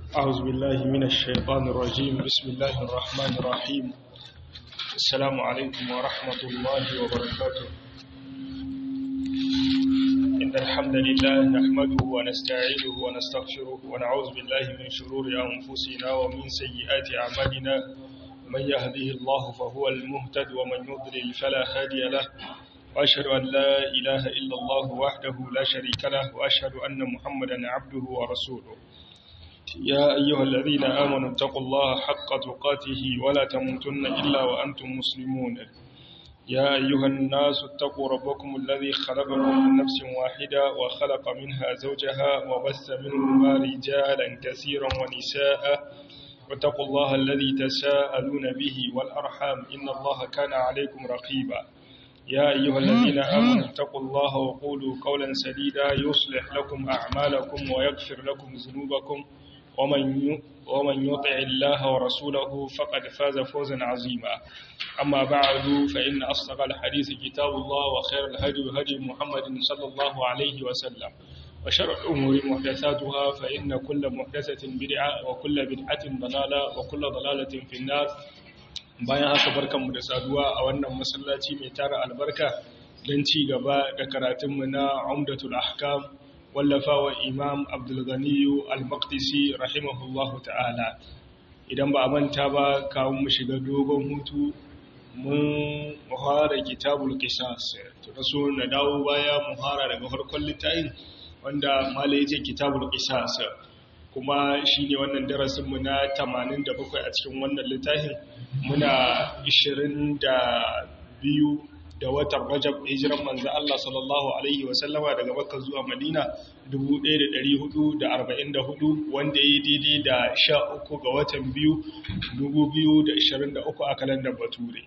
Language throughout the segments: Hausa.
أعوذ بالله من الشيطان الرجيم بسم الله الرحمن الرحيم السلام عليكم ورحمة الله وبركاته إن الحمد لله نحمده ونستعينه ونستغفره ونعوذ بالله من شرور أنفسنا ومن سيئات أعمالنا من يهده الله فهو المهتد ومن يضلل فلا هادي له وأشهد أن لا إله إلا الله وحده لا شريك له وأشهد أن محمدا عبده ورسوله يا أيها الذين آمنوا اتقوا الله حق تقاته ولا تموتن إلا وأنتم مسلمون يا أيها الناس اتقوا ربكم الذي خلقكم من نفس واحدة وخلق منها زوجها وبث منهما رجالا كثيرا ونساء واتقوا الله الذي تساءلون به والأرحام إن الله كان عليكم رقيبا يا أيها الذين آمنوا اتقوا الله وقولوا قولا سديدا يصلح لكم أعمالكم ويغفر لكم ذنوبكم ومن ومن يطع الله ورسوله فقد فاز فوزا عظيما أما بعد فإن أصدق الحديث كتاب الله وخير الهدي هدي محمد صلى الله عليه وسلم وشر الأمور محدثاتها فإن كل محدثة بدعة وكل بدعة ضلالة وكل ضلالة في النار bayan haka barkanmu da saduwa a wannan masallaci mai tara albarka don ci gaba da karatunmu na umdatul ahkam wallafawa imam abdulganiyu al-maqdisi rahimahullahu ta'ala idan ba a manta ba kawo mu shiga dogon hutu mun muhara kitabul qisas to da so na dawo baya muhara daga farkon littafin wanda malai yace kitabul qisas kuma shine wannan darasin mu na 87 a cikin wannan littafin muna 22 da watan Rajab hijiran manzo Allah sallallahu alaihi wasallama daga Makka zuwa Madina 1444 wanda yayi daidai da 13 ga watan biyu 2023 a kalandar Bature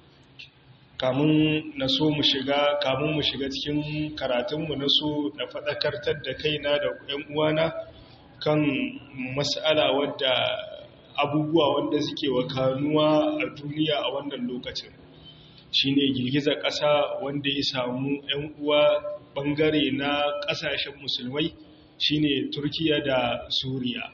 kamun na so mu shiga kamun mu shiga cikin karatunmu na so na faɗakartar da kaina da ƴan uwana kan mas'ala wadda abubuwa wanda suke wakanuwa a duniya a wannan lokacin shine girgizar ƙasa wanda ya samu 'yan uwa ɓangare na ƙasashen musulmai shine turkiya da suriya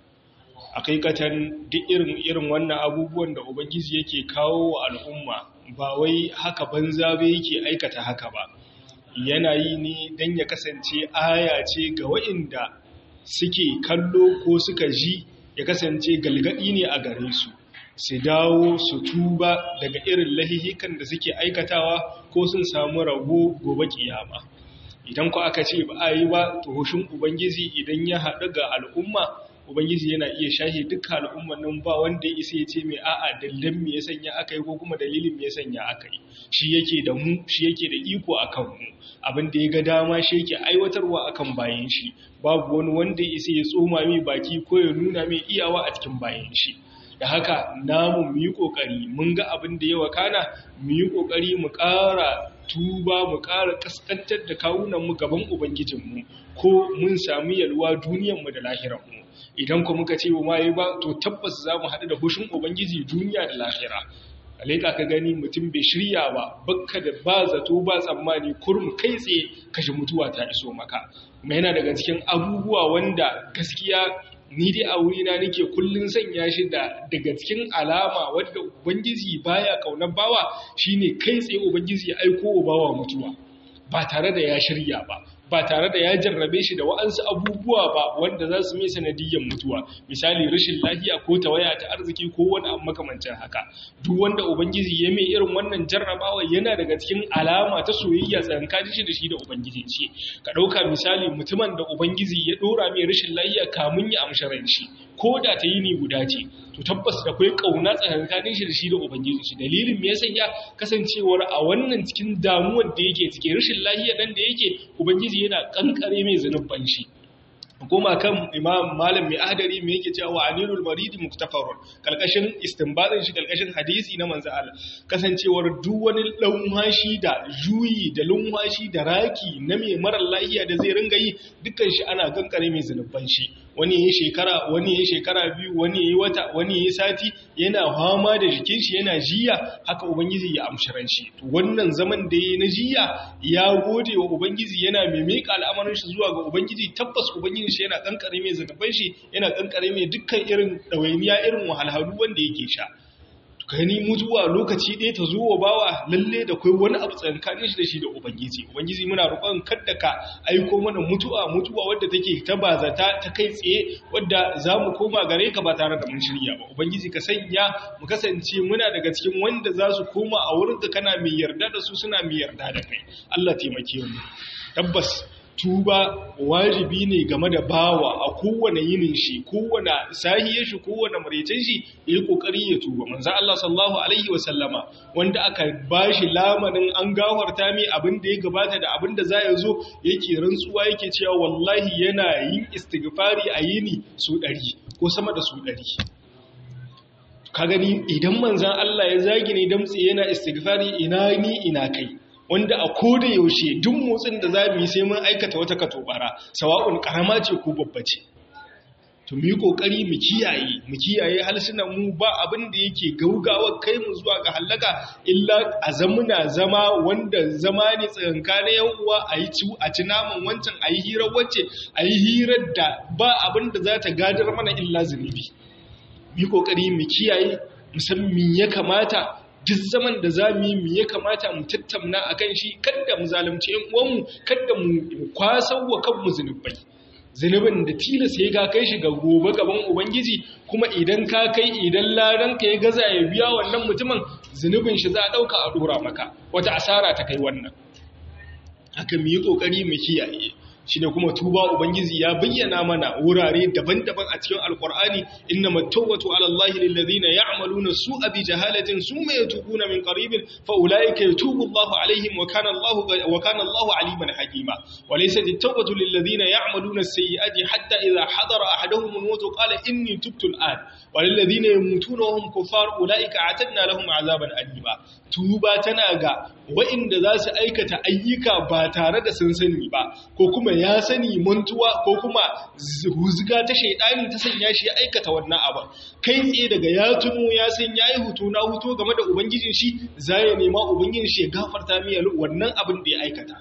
a kaikatan duk irin irin wannan abubuwan da ubangiji yake kawo wa al'umma ba wai haka banza ba yake aikata haka ba yana yi ne don ya kasance aya ce ga wa'inda suke kallo ko suka ji ya kasance galgadi ne a gare su su dawo su tuba daga irin lahihikan da suke aikatawa ko sun samu rabo gobe kiyama idan ku aka ce ba a yi ba to hushin ubangiji idan ya haɗu ga al'umma ubangiji yana iya shahi dukkan al'umman nan ba wanda ya isa ya ce mai a'a dalilin me ya sanya aka yi ko kuma dalilin me ya sanya aka yi shi yake da mu shi yake da iko akan mu abin da ya ga dama shi yake aiwatarwa akan bayan shi babu wani wanda ya isa ya tsoma mai baki ko ya nuna mai iyawa a cikin bayan shi da haka namu mu yi ƙoƙari mun ga abin da ya wakana mu yi ƙoƙari mu ƙara tuba mu ƙara ƙasƙantar da kawunanmu gaban ubangijinmu ko mun sami yalwa duniyanmu da lahiranmu idan ku muka ce ma yi ba to tabbas za mu haɗu da hushin ubangiji duniya da lahira alaika ka gani mutum bai shirya ba bakka da ba zato ba tsammani kurum kai tsaye kashe mutuwa ta iso maka kuma yana daga cikin abubuwa wanda gaskiya ni dai a wurina nake kullun sanya shi da daga cikin alama wadda ubangiji baya kaunar bawa shine kai tsaye ubangiji ya aiko wa bawa mutuwa ba tare da ya shirya ba ba tare da ya jarrabe shi da wa'ansu abubuwa ba wanda za su mai sanadiyyar mutuwa misali rashin lafiya ko tawaya ta arziki ko wani abu makamancin haka duk wanda ubangiji ya mai irin wannan jarrabawa yana daga cikin alama ta soyayya tsakanin shi da shi da ubangiji ce ka ɗauka misali mutumin da ubangiji ya ɗora mai rashin lafiya kamun ya amshi ran shi ko da ta yi ni guda ce to tabbas da kai kauna tsakankanin shi da shi da ubangiji shi dalilin me ya sanya kasancewar a wannan cikin damuwar da yake cikin rashin lafiya dan da yake ubangiji yana kankare mai zanubban shi goma kan imam malam mai adari mai yake cewa anilul maridi muktafarun kalkashin istinbadin shi kalkashin hadisi na manzo Allah kasancewar duk wani lunwashi da juyi da lunwashi da raki na mai marar lafiya da zai ringa yi dukkan shi ana kankare mai zanubban shi wani yayi shekara wani yayi shekara biyu wani yayi wata wani yayi sati yana fama da jikin shi yana jiya haka ubangiji ya amshiran shi to wannan zaman da yayi na jiya ya gode wa ubangiji yana mai mika al'amarin shi zuwa ga ubangiji tabbas ubangiji shi yana kankare mai zakaban shi yana kankare mai dukkan irin dawainiya irin wahalhalu wanda yake sha gani mutuwa lokaci ɗaya ta zo wa bawa lalle da kai wani abu tsankanin shi da shi da ubangiji ubangiji muna roƙon kadda ka aiko mana mutuwa mutuwa wadda take ta bazata ta kai tsaye wadda za mu koma gare ka ba tare da mun shirya ba ubangiji ka sanya mu kasance muna daga cikin wanda za su koma a wurin da kana mai yarda da su suna mai yarda da kai Allah taimake mu tabbas tuba wajibi ne game da bawa a kowane yinin shi kowane sahiyar shi kowane maraicin shi ya yi kokari ya tuba manzo Allah sallallahu alaihi wa sallama wanda aka bashi lamanin an gafarta mai abin da ya gabata da abin da za ya zo yake rantsuwa yake cewa wallahi yana yin istighfari a yini su ɗari ko sama da su ɗari ka gani idan manzan Allah ya zagi ne damtse yana istighfari ina ni ina kai wanda a koda yaushe duk motsin da za mu yi sai mun aikata wata katobara sawa'un karama ce ko babba ce to mu yi kokari mu kiyaye mu kiyaye halsunan mu ba abin da yake gaugawa kai mu zuwa ga halaka illa a zamuna zama wanda zama ne tsakanka na yan uwa a yi ci a ci naman wancan a yi hirar wacce a yi hirar da ba abin da za ta gadar mana illa zunubi mu yi kokari mu kiyaye musamman ya kamata duk zaman da za mu yi mu ya kamata mu tattauna a kan shi kada mu zalunci ‘yan uwanmu kada mu kwasan wa kanmu zunubai zunubin da tilas ya ga kai shi ga gobe gaban ubangiji kuma idan ka kai idan laranka ya gaza ya biya wannan mutumin zunubin shi za a ɗauka a ɗora maka wata asara ta kai wannan haka mu yi ƙoƙari mu kiyaye shi ne kuma tuba ubangiji ya bayyana mana wurare daban-daban a cikin alkur'ani inna mattawatu ala allahi lillazina ya'maluna su'a bi jahalatin summa yatubuna min qaribin fa ulaika yatubu allahu alaihim wa kana allahu wa kana allahu aliman hakima wa laysa at-tawbatu lillazina ya'maluna as-sayyi'ati hatta idha hadara ahaduhum al-maut qala inni tubtu al-an wa lillazina yamutuna wa hum kuffar ulaika a'tadna lahum 'azaban alima tuba tana ga wa'inda za su aikata ayyuka ba tare da sun sani ba ko kuma ya sani mantuwa ko kuma huzga ta shaidani ta sanya shi ya aikata wannan abin kai tsaye daga ya tuno ya san ya yi hutu na hutu game da ubangijin shi za ya nema ubangijin shi ya gafarta miya wannan abin da ya aikata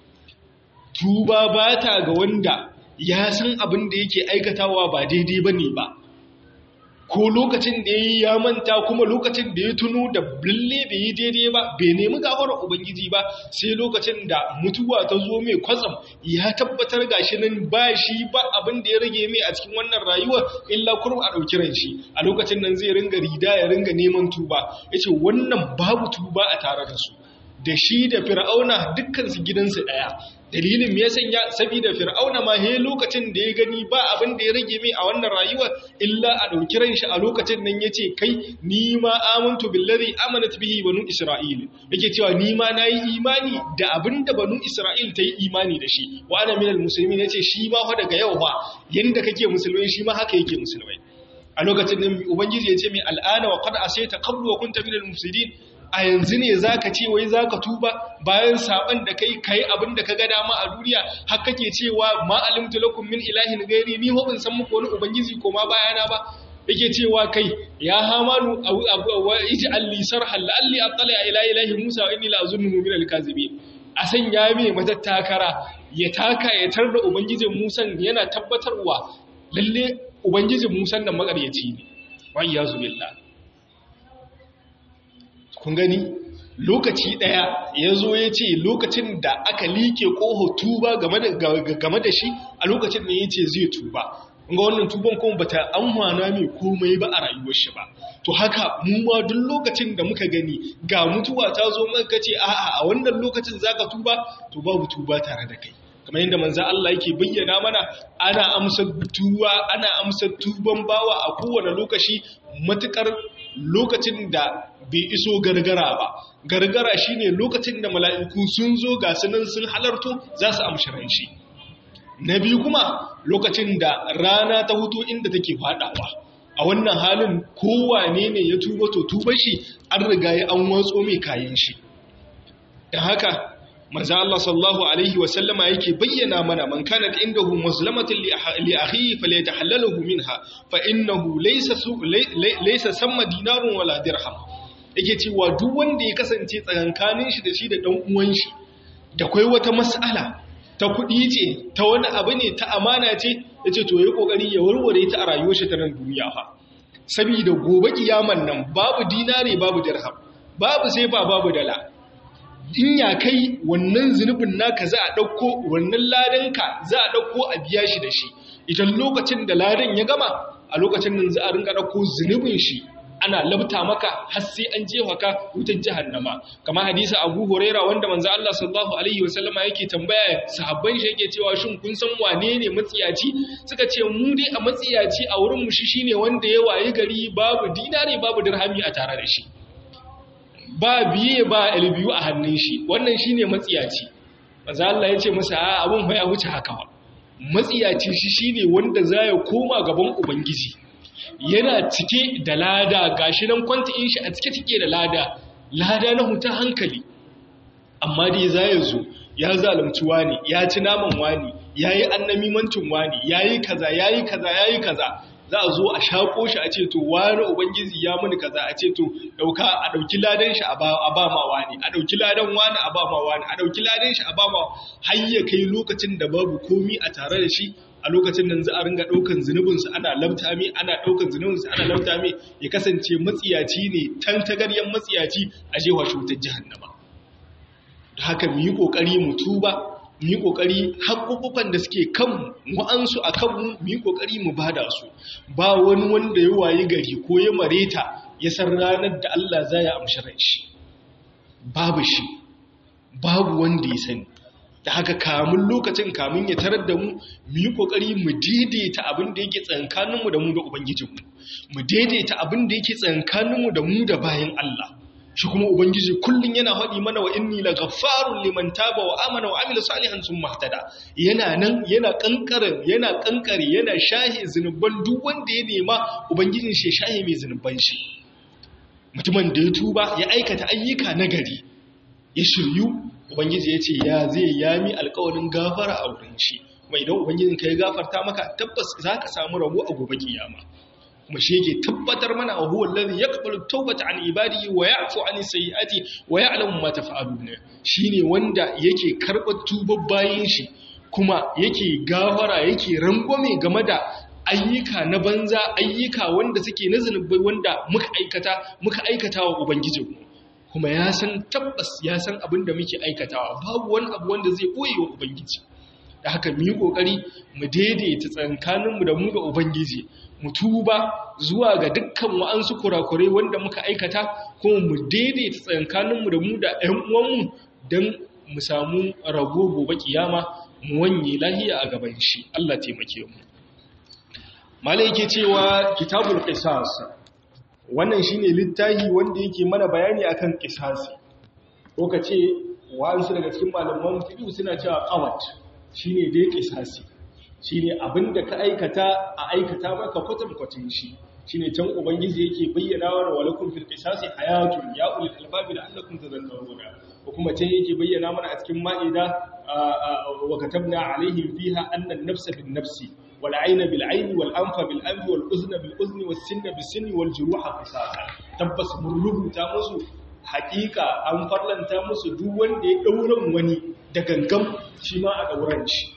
tuba ba ta ga wanda ya san abin da yake aikatawa ba daidai ba ne ba ko lokacin da ya yi ya manta kuma lokacin da ya tuno da lalle bai yi daidai ba bai nemi gafarar ubangiji ba sai lokacin da mutuwa ta zo mai kwatsam ya tabbatar gashi nan ba shi ba abin da ya rage mai a cikin wannan rayuwar illa kurum a ɗauki ran shi a lokacin nan zai ringa rida ya ringa neman tuba ya ce wannan babu tuba a tare da su da shi da fir'auna dukkansu gidansu ɗaya dalilin me ya sanya saboda fir'auna ma he lokacin da ya gani ba abin da ya rage mai a wannan rayuwar illa a dauki ran shi a lokacin nan yace kai ni ma amantu billazi amanat bihi banu isra'il yake cewa ni ma nayi imani da abin da banu isra'il ta yi imani da shi wa ana minal muslimin yace shi ma fa daga yau fa yanda kake musulmai shi ma haka yake musulmai a lokacin nan ubangiji yace mai al'ana wa qad asayta qablu wa kunta minal mufsidin a yanzu ne za ka ce wai za ka tuba bayan saban da kai kai abin da ka ga dama a duniya har kake cewa ma alimtu lakum min ilahin gairi ni ho ban san muku wani ubangiji ko ma bayana ba yake cewa kai ya hamanu wa ij'al li sarhan la'alli attali ila ilahi musa wa inni la azunnu min al-kazibin a sanya mai matattakara ya taka ya tar da ubangijin musan yana tabbatarwa lalle ubangijin musan nan makaryaci ne wa iyazu billah kun gani lokaci ɗaya ya zo ya ce lokacin da aka like ƙoho tuba game da shi a lokacin da ya ce zai tuba ga wannan tuban kuma bata amfana mai komai ba a rayuwar shi ba to haka mu ma duk lokacin da muka gani ga mutuwa ta zo muka ce a'a a wannan lokacin zaka tuba to babu tuba tare da kai kamar yadda manzo Allah yake bayyana mana ana amsa tuba ana amsa tuban bawa a kowane lokaci matukar lokacin da bai iso gargara ba gargara shine lokacin da mala'iku sun zo ga sunan sun halarto za su amshi shi na biyu kuma lokacin da rana ta hutu inda take fadawa a wannan halin kowane ne ya tuba to tuba shi an riga ya an watso mai kayan shi da haka manzo Allah sallallahu alaihi wa sallama yake bayyana mana man kana indahu mazlamatin li akhihi falyatahallalahu minha fa innahu laysa laysa samma dinarun wala dirham yake cewa duk wanda ya kasance tsakankanin shi da shi da dan uwan shi da kai wata mas'ala ta kuɗi ce ta wani abu ne ta amana ce yace to yayi kokari ya warware ta a rayuwar shi ta nan duniya fa saboda gobe kiyaman nan babu dinare babu dirham babu sai ba babu dala in ya kai wannan zunubin naka za a ɗauko wannan ladanka za a ɗauko a biya shi da shi idan lokacin da ladan ya gama a lokacin nan za a ringa ɗauko zunubin shi ana labta maka har sai an jefa ka wutar jahannama kamar hadisi Abu Huraira wanda manzo Allah sallallahu alaihi wasallama yake tambaya sahabban shi yake cewa shin kun san wane ne matsiyaci suka ce mu dai a matsiyaci a wurin mu shi shine wanda ya wayi gari babu dinare babu dirhami a tare da shi ba biye ba albiyu a hannun shi wannan shine matsiyaci manzo Allah ya ce masa a abun fa ya wuce haka matsiyaci shi shine wanda zai koma gaban ubangiji yana cike da lada gashi nan kwantin shi a cike cike da lada lada na huta hankali amma dai zai zo ya zalunci wani ya ci naman wani yayi annamimancin wani yayi kaza yayi kaza yayi kaza za a zo a shaƙo shi a ce to wani ubangiji ya muni kaza a ce to dauka a dauki ladan shi a ba ma wani a dauki ladan wani a ba ma wani a dauki ladan shi a ba ma har ya kai lokacin da babu komi a tare da shi a lokacin nan za a ringa daukan zunubin su ana labta mi ana daukan zunubin su ana labta mi ya kasance matsiyaci ne tantagaryen matsiyaci a jewa shi wutar jahannama da haka mu yi kokari mu tuba mu yi ƙoƙari haƙuƙukan da suke kan wa'ansu a kanmu mu yi ƙoƙari mu bada su ba wani wanda ya wayi gari ko ya mareta ya san ranar da Allah za ya amshi ran shi babu shi babu wanda ya sani da haka kamun lokacin kamun ya tarar da mu mu yi ƙoƙari mu daidaita abin da yake tsankaninmu da mu da ubangijinmu mu daidaita abin da yake tsankaninmu da mu da bayan Allah shi kuma ubangiji kullun yana haɗi mana wa inni la ghaffarun liman taba wa amana wa amila salihan sun mahtada yana nan yana kankare yana kankare yana shahi zinuban duk wanda ya nema ubangijin shi shahi mai zinuban shi mutumin da ya tuba ya aikata ayyuka nagari ya shiryu ubangiji ya ce ya zai yami alƙawarin gafara a wurin shi kuma idan ubangijin ka ya gafarta maka tabbas zaka samu rabo a gobe kiyama kuma shi yake tabbatar mana a huwa allazi yaqbalu tawbata an ibadihi wa ya'fu an sayyi'ati wa ya'lamu ma taf'alun shine wanda yake karbar tubar bayin shi kuma yake gafara yake rangwame game da ayyuka na banza ayyuka wanda suke na zunubai wanda muka aikata muka aikata wa ubangijinmu kuma ya san tabbas ya san abin da muke aikatawa babu wani abu wanda zai boye wa ubangiji da haka mu yi kokari mu daidaita tsakaninmu da mu da ubangiji mu tuba zuwa ga dukkan wa'ansu kurakurai wanda muka aikata kuma mu daidaita tsakankaninmu da mu da ‘yan uwanmu don mu samu rago gobe kiyama mu wanye lahiya a gaban shi Allah taimake mu malai yake cewa kitabul qisas wannan shine littafi wanda yake mana bayani akan qisasi ko kace wa'ansu daga cikin malaman fiqh suna cewa qawat shine dai qisasi shi ne abinda ka aikata a aikata maka kwatankwacin shi shi ne can ubangiji yake bayyana wa walakun fil qisasi hayatun ya ulil albabi la'allakum tadhakkaruna ko kuma can yake bayyana mana a cikin ma'ida wa katabna alaihim fiha anna an-nafsa bin nafsi wal 'ayna bil 'ayni wal anfa bil anfi wal uzna bil uzni was sinna bis sinni wal juruha qisasa tabbas mun rubuta musu hakika an farlanta musu duk wanda ya dauran wani da gangam shi ma a dauran shi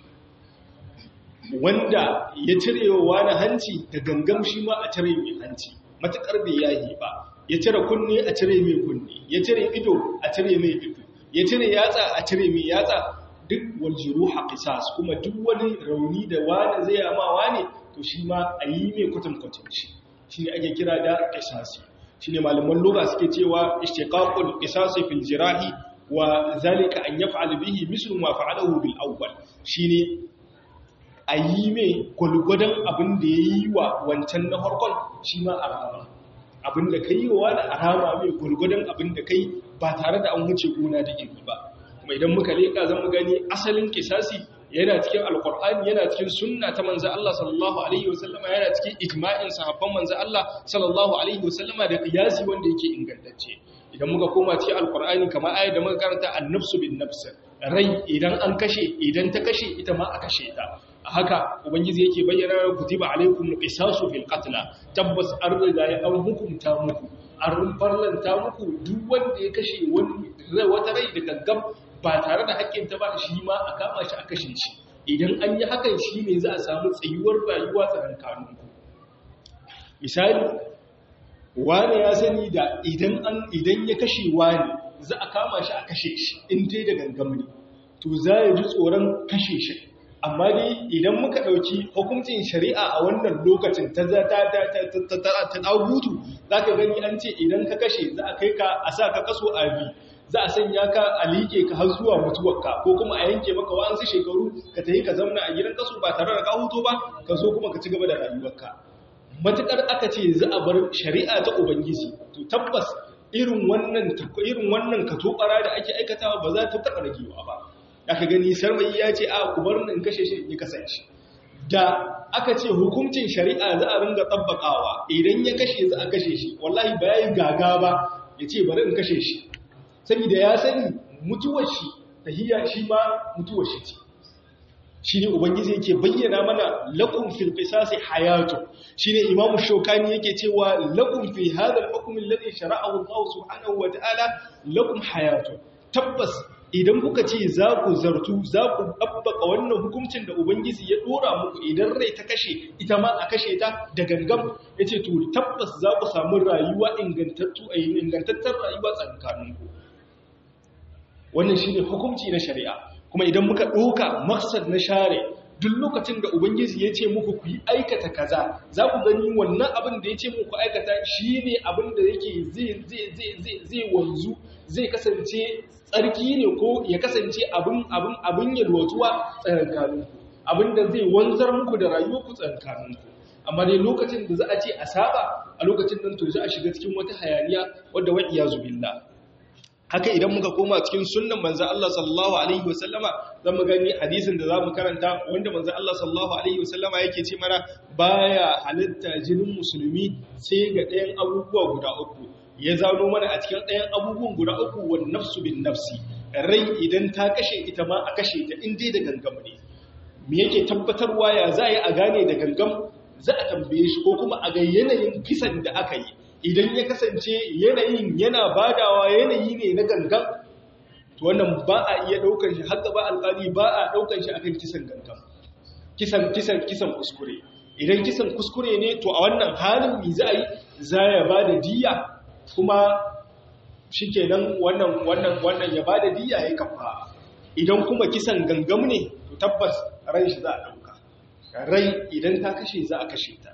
wanda ya cire wa wani hanci da gangam shi ma a cire mai hanci matuƙar bai yahi ba ya cire kunne a cire mai kunne ya cire ido a cire mai ido ya cire yatsa a cire mai yatsa duk waljiruha qisas kuma duk wani rauni da wani zai yama wani to shi ma a yi mai kwatankwacin shi shi ne ake kira da qisasi shi ne malaman lugha suke cewa ishtiqaqul qisasi fil jirahi wa zalika an yaf'al bihi mislu ma fa'alahu bil awwal shine a yi mai gwalgwadon abin da ya yi wa wancan na harkon shi ma a rama abin da ka yi wa da a rama mai gwalgwadon abin da ka yi ba tare da an wuce gona da iri ba kuma idan muka leƙa zan mu gani asalin kisasi yana cikin alkur'ani yana cikin sunna ta manzo Allah sallallahu alaihi wasallama yana cikin ijma'in sahabban manzo Allah sallallahu alaihi wasallama da qiyasi wanda yake ingantacce idan muka koma cikin alkur'ani kamar ayat da muka karanta an-nafsu bin nafs rai idan an kashe idan ta kashe ita ma a kashe ta haka ubangiji yake bayyana kutiba alaikum qisasu fil qatl tabbas an riga ya an hukunta muku an farlanta muku duk wanda ya kashe wani wata rai da gaggam ba tare da hakkin ta ba shi ma a kama shi a kashe shi idan an yi hakan shi ne za a samu tsayuwar rayuwa tsakankanin ku misali wani ya sani da idan an idan ya kashe wani za a kama shi a kashe shi in dai da gangam ne to za ya ji tsoron kashe shi amma dai idan muka ɗauki hukuncin shari'a a wannan lokacin ta ɗagutu za ka gani an ce idan ka kashe za a kai ka a sa ka kaso a bi za a sanya ka a liƙe ka har zuwa mutuwarka ko kuma a yanke maka wa'ansu shekaru ka tafi ka zauna a gidan kaso ba tare da ka hutu ba ka zo kuma ka ci gaba da rayuwarka matuƙar aka ce za a bar shari'a ta ubangiji to tabbas irin wannan irin wannan katobara da ake aikatawa ba za ta taɓa ragewa ba aka gani sarmayi ya ce a ku bar in kashe shi ya kasance da aka ce hukuncin shari'a za a ringa tsabbakawa idan ya kashe za a kashe shi wallahi ba yayi gaga ba ya ce bari in kashe shi saboda ya sani mutuwar shi tahiyya shi ma mutuwar shi ce shine ubangiji yake bayyana mana lakum fil qisasi hayatu shine imamu shokani yake cewa lakum fi hadha al-hukm alladhi shara'ahu Allah subhanahu wa ta'ala lakum hayatu tabbas idan kuka ce za ku zartu za ku ɗabbaka wannan hukuncin da ubangiji ya ɗora muku idan rai ta kashe ita ma a kashe ta da gangam ya ce to tabbas za ku samu rayuwa ingantattar rayuwa tsakaninku wannan shi ne hukunci na shari'a kuma idan muka ɗoka maksad na share duk lokacin da ubangiji ya ce muku ku yi aikata kaza za ku gani wannan abin da ya ce muku aikata shi ne abin da yake zai wanzu zai kasance tsarki ne ko ya kasance abin abin abin yalwatuwa tsakankaninku abin da zai wanzar muku da rayuwarku tsakankaninku amma dai lokacin da za a ce a saba a lokacin nan to za a shiga cikin wata hayaniya wadda wa iyazu billah haka idan muka koma cikin sunnan manzo Allah sallallahu alaihi wasallama zan mu gani hadisin da zamu karanta wanda manzo Allah sallallahu alaihi wasallama yake ce mana baya halitta jinin musulmi sai ga ɗayan abubuwa guda uku ya zano mana a cikin ɗayan abubuwan guda uku wa nafsu bin nafsi rai idan ta kashe ita ma a kashe ta in dai da gangam ne me yake tabbatarwa ya za a yi a gane da gangam za a tambaye shi ko kuma a ga yanayin kisan da aka yi idan ya kasance yanayin yana badawa yanayi ne na gangan to wannan ba a iya daukar shi har gaba alƙali ba a daukar shi akan kisan gangan kisan kisan kisan kuskure idan kisan kuskure ne to a wannan halin mi za a yi za ya bada diya kuma shikenan wannan wannan wannan ya bada diya ya kafa idan kuma kisan gangam ne to tabbas ran shi za a dauka rai idan ta kashe za a kashe ta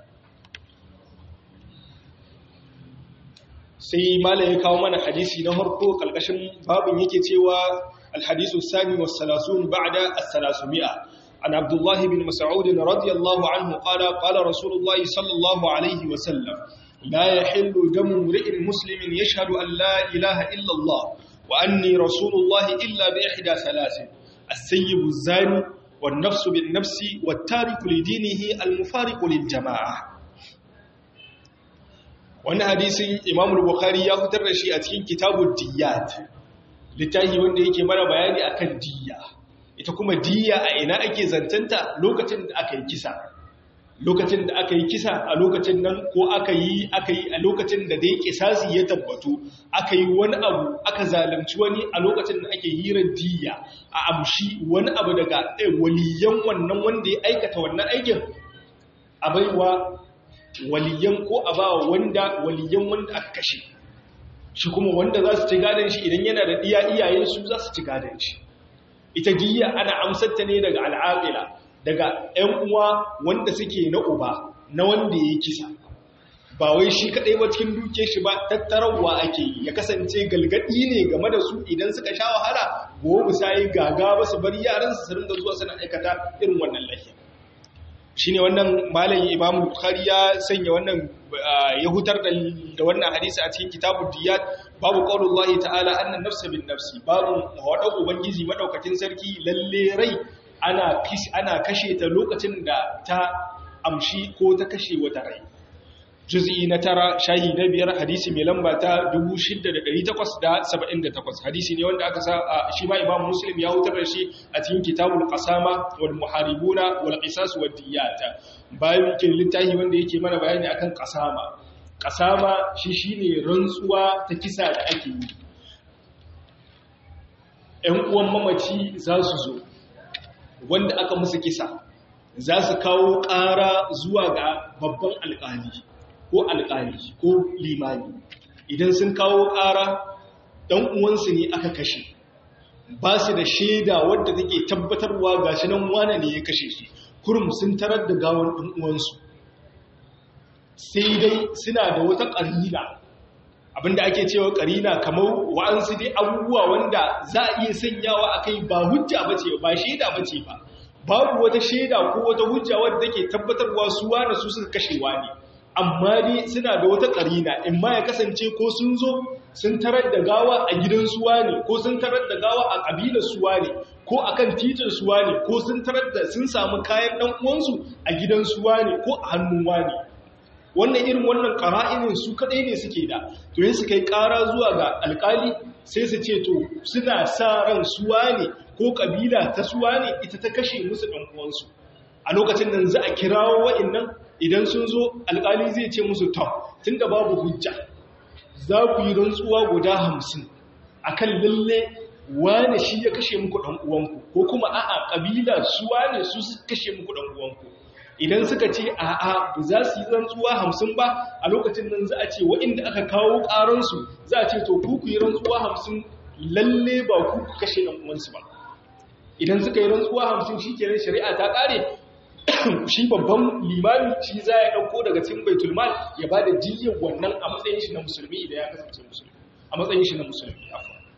sai malam ya kawo mana hadisi na harko kalkashin babin yake cewa alhadisu sami wa salasun ba'da as-salasumia an abdullah bin mas'ud radiyallahu anhu qala qala rasulullah sallallahu alaihi wa sallam la yahillu damu imri'in muslimin yashhadu an la ilaha illa allah wa anni rasulullah illa bi ihda salasin as-sayyib az-zani wan-nafs bin-nafsi wat-tariku li dinihi al-mufariqu lil-jama'ah wani hadisin imam bukhari ya fitar da shi a cikin kitabun diyat littafi wanda yake mana bayani akan diya ita kuma diya a ina ake zantanta lokacin da aka yi kisa lokacin da aka yi kisa a lokacin nan ko aka yi aka yi a lokacin da dai kisasi ya tabbatu aka yi wani abu aka zalunci wani a lokacin da ake hirar diya a amshi wani abu daga waliyan wannan wanda ya aikata wannan aikin a baiwa waliyan ko a ba wanda waliyan wanda aka kashe shi kuma wanda za su ci gadon shi idan yana da iya iyayen su za su ci gadon shi ita diya ana amsarta ne daga al'aqila daga ƴan uwa wanda suke na uba na wanda ya kisa ba wai shi kadai ba cikin duke shi ba tattarawa ake yi ya kasance galgadi ne game da su idan suka sha wahala gobe sai gaga ba su bari yaran su rinda zuwa suna aikata irin wannan lafiya shine wannan malamin Imam Bukhari ya sanya wannan ya hutar da wannan hadisi a cikin kitabud diyat babu qaulullahi ta'ala annan nafsa bin nafsi babu wada ubangiji madaukakin sarki lalle rai ana ana kashe ta lokacin da ta amshi ko ta kashe wata rai juz'i na tara shahi na biyar hadisi mai lamba ta 6878 hadisi ne wanda aka sa shi ma imam muslim ya hutar da shi a cikin kitabul qasama wal muharibuna wal qisas wad diyat bayan yake littafi wanda yake mana bayani akan qasama qasama shi shine rantsuwa ta kisa da ake yi ƴan uwan mamaci za su zo wanda aka musu kisa za su kawo ƙara zuwa ga babban alƙali ko alƙali ko limani idan sun kawo ƙara ɗan uwansu ne aka kashe ba su da shaida wadda take tabbatarwa ga shi nan wane ne ya kashe shi kurum sun tarar da gawar ɗan uwansu sai dai suna da wata ƙarina abinda ake cewa ƙarina kamar wa'ansu dai abubuwa wanda za a iya sanyawa a kai ba hujja ba ce ba shaida ba ce ba babu wata shaida ko wata hujja wadda take tabbatarwa su wane su suka kashewa ne amma dai suna da wata ƙarina in ma ya kasance ko sun zo sun tarar da gawa a gidan suwa ne ko sun tarar da gawa a ƙabilar suwa ne ko a kan titin suwa ne ko sun tarar da sun samu kayan ɗan uwansu a gidan suwa ne ko a hannun ne. wannan irin wannan ƙara'inin su kaɗai ne suke da to yin su kai ƙara zuwa ga alƙali sai su ce to suna sa ran suwa ne ko ƙabila ta suwa ne ita ta kashe musu ɗan uwansu a lokacin nan za a kirawo wa'innan idan sun zo alƙali zai ce musu ta tun da babu hujja za ku yi rantsuwa guda hamsin a kan lalle wane shi ya kashe muku ɗan uwanku ko kuma a'a ƙabila su wane su suka kashe muku ɗan uwanku idan suka ce a'a ba za su yi rantsuwa hamsin ba a lokacin nan za a ce wa'inda aka kawo ƙaransu za a ce to ku ku yi rantsuwa hamsin lalle ba ku ku kashe ɗan uwansu ba idan suka yi rantsuwa hamsin shi kenan shari'a ta ƙare shi babban limami shi za ya ɗauko daga cikin baitul mal ya ba da jiyyar wannan a matsayin shi na musulmi idan ya kasance musulmi a matsayin shi na musulmi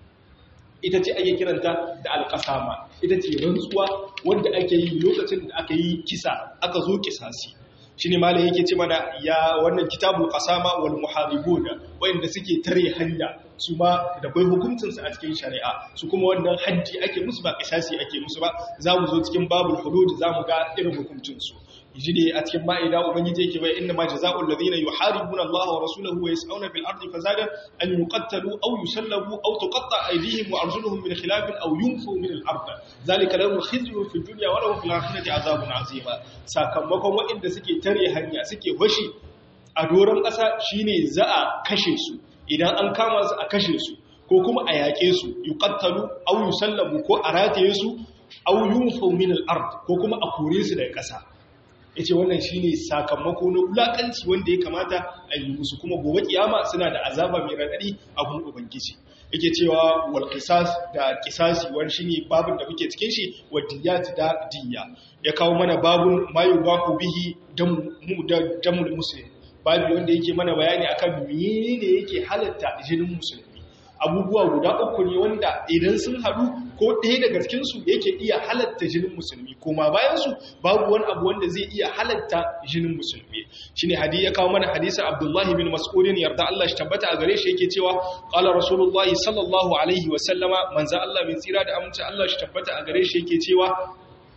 ita ce ake kiranta da alƙasama ita ce rantsuwa wanda ake yi lokacin da aka yi kisa aka zo kisasi shi ne malam yake ce mana ya wannan kitabul qasama wal muharibun wanda suke tare hanya su ma da bai hukuncinsu a cikin shari'a su kuma wannan haddi ake musu ba kisasi ake musu ba za mu zo cikin babul hudud za mu ga irin hukuncinsu ji ne a cikin ma'ida ubangiji yake bai inna ma jazaa'ul ladina yuharibuna Allah wa rasulahu wa yas'una fil ardi fasada an yuqattalu aw yusallabu aw tuqatta aydihim wa arjuluhum min khilaf aw yunfu min al ard zalika lahum khizyun fid dunya wa lahum fil akhirati azabun azima sakamakon waɗanda suke tare hanya suke washi a doron ƙasa shine za a kashe su idan an kama su a kashe su ko kuma a yaƙe su yuqattalu aw yusallabu ko a rataye su aw yunfu min al ard ko kuma a kore su daga ƙasa ya ce wannan shi ne sakamako na wulaƙanci wanda ya kamata a yi musu kuma gobe kiyama suna da azaba mai raɗaɗi a gun ubangiji yake cewa wal qisas da qisasi wani shine babun da muke cikin shi wa diyat da diya ya kawo mana babun mayu baku bihi damu da damul muslim babu wanda yake mana bayani akan menene yake halatta jinin musulmi abubuwa guda uku ne wanda idan sun haɗu ko ɗaya daga cikinsu yake iya halatta jinin musulmi kuma bayansu babu wani abu wanda zai iya halatta jinin musulmi shi ne hadi ya kawo mana hadisar abdullahi bin mas'udin yarda Allah shi tabbata a gare shi yake cewa ƙala rasulullahi sallallahu alaihi wasallama manza Allah mai tsira da amince Allah shi tabbata a gare shi yake cewa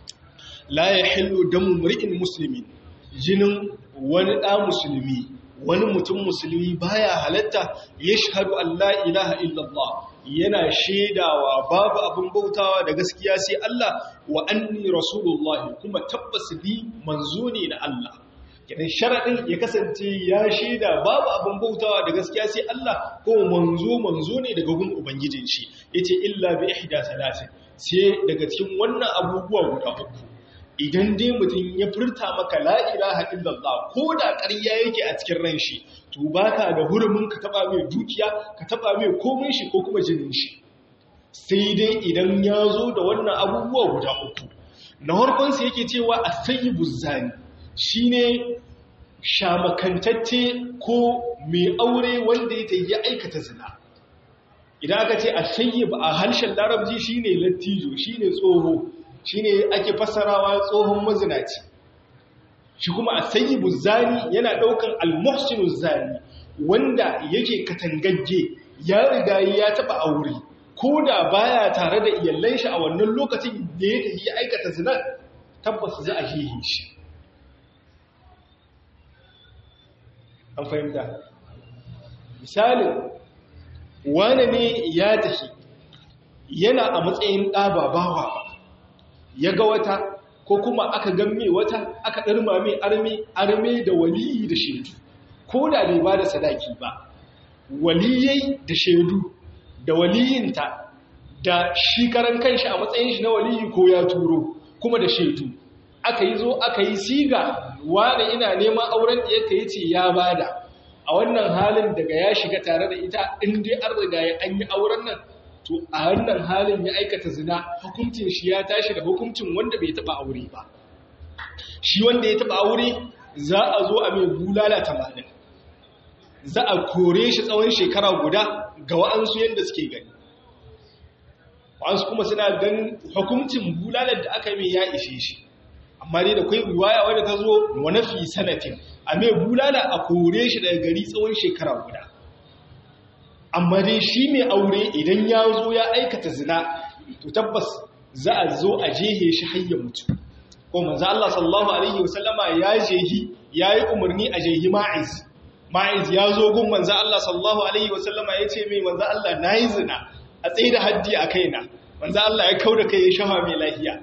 la ya hillu damu mri'in musulmi jinin wani ɗa musulmi wani mutum musulmi baya halatta ya shahadu Allah ilaha illallah yana shaidawa babu abin bautawa da gaskiya sai Allah wa anni rasulullahi kuma tabbas ni manzo ne na Allah kidan sharadin ya kasance ya shaida babu abin bautawa da gaskiya sai Allah ko manzo manzo ne daga gun ubangijin shi yace illa bi ihda salatin sai daga cikin wannan abubuwa guda uku idan dai mutum ya furta maka la'iraha illallah ko da ƙarya yake a cikin ran shi to baka da hurumin ka taba mai dukiya ka taba mai komai shi ko kuma jinin shi sai dai idan ya zo da wannan abubuwa guda uku na harkonsa yake cewa a sayi buzzani shine shamakantacce ko mai aure wanda ya tayi aikata zina idan aka ce a sayi a harshen larabci shine lattijo shine tsoho shine ake fassarawa tsohon mazinaci shi kuma a sayi zani yana daukan almuhsinu zani wanda yake katangagge ya riga ya taba aure ko da baya tare da iyallan shi a wannan lokacin da ya tafi aikata zina tabbas za a hihi shi an fahimta misalin wane ne ya tafi yana a matsayin ɗababawa ya ga wata ko kuma aka gamme wata aka ɗarma mai arme arme da waliyi da shaidu ko da bai ba da sadaki ba waliyai da shaidu da waliyinta da shi karan kanshi a matsayin shi na waliyi ko ya turo kuma da shaidu aka yi zo aka yi siga wane ina neman auren da yake yace ya bada a wannan halin daga ya shiga tare da ita in dai an riga ya an yi auren nan to a wannan halin ya aikata zina hukuncin shi ya tashi da hukuncin wanda bai taba aure ba shi wanda ya taba aure za a zo a mai bulala tamanin za a kore shi tsawon shekara guda ga wa'ansu yadda suke gani wa'ansu kuma suna ganin hukuncin bulalar da aka mai ya ishe shi amma dai da kwai riwaya wadda ta zo wani fi sanatin a mai bulala a kore shi daga gari tsawon shekara guda amma dai shi mai aure idan ya zo ya aikata zina to tabbas za a zo a jehe shi hayya mutu ko manzo Allah sallallahu alaihi wasallama ya jehi yayi umarni a jehi ma'iz ma'iz ya zo gun manzo Allah sallallahu alaihi wasallama yace mai manzo Allah nayi zina a tsaye da haddi a kaina manzo Allah ya kauda kai ya shafa mai lafiya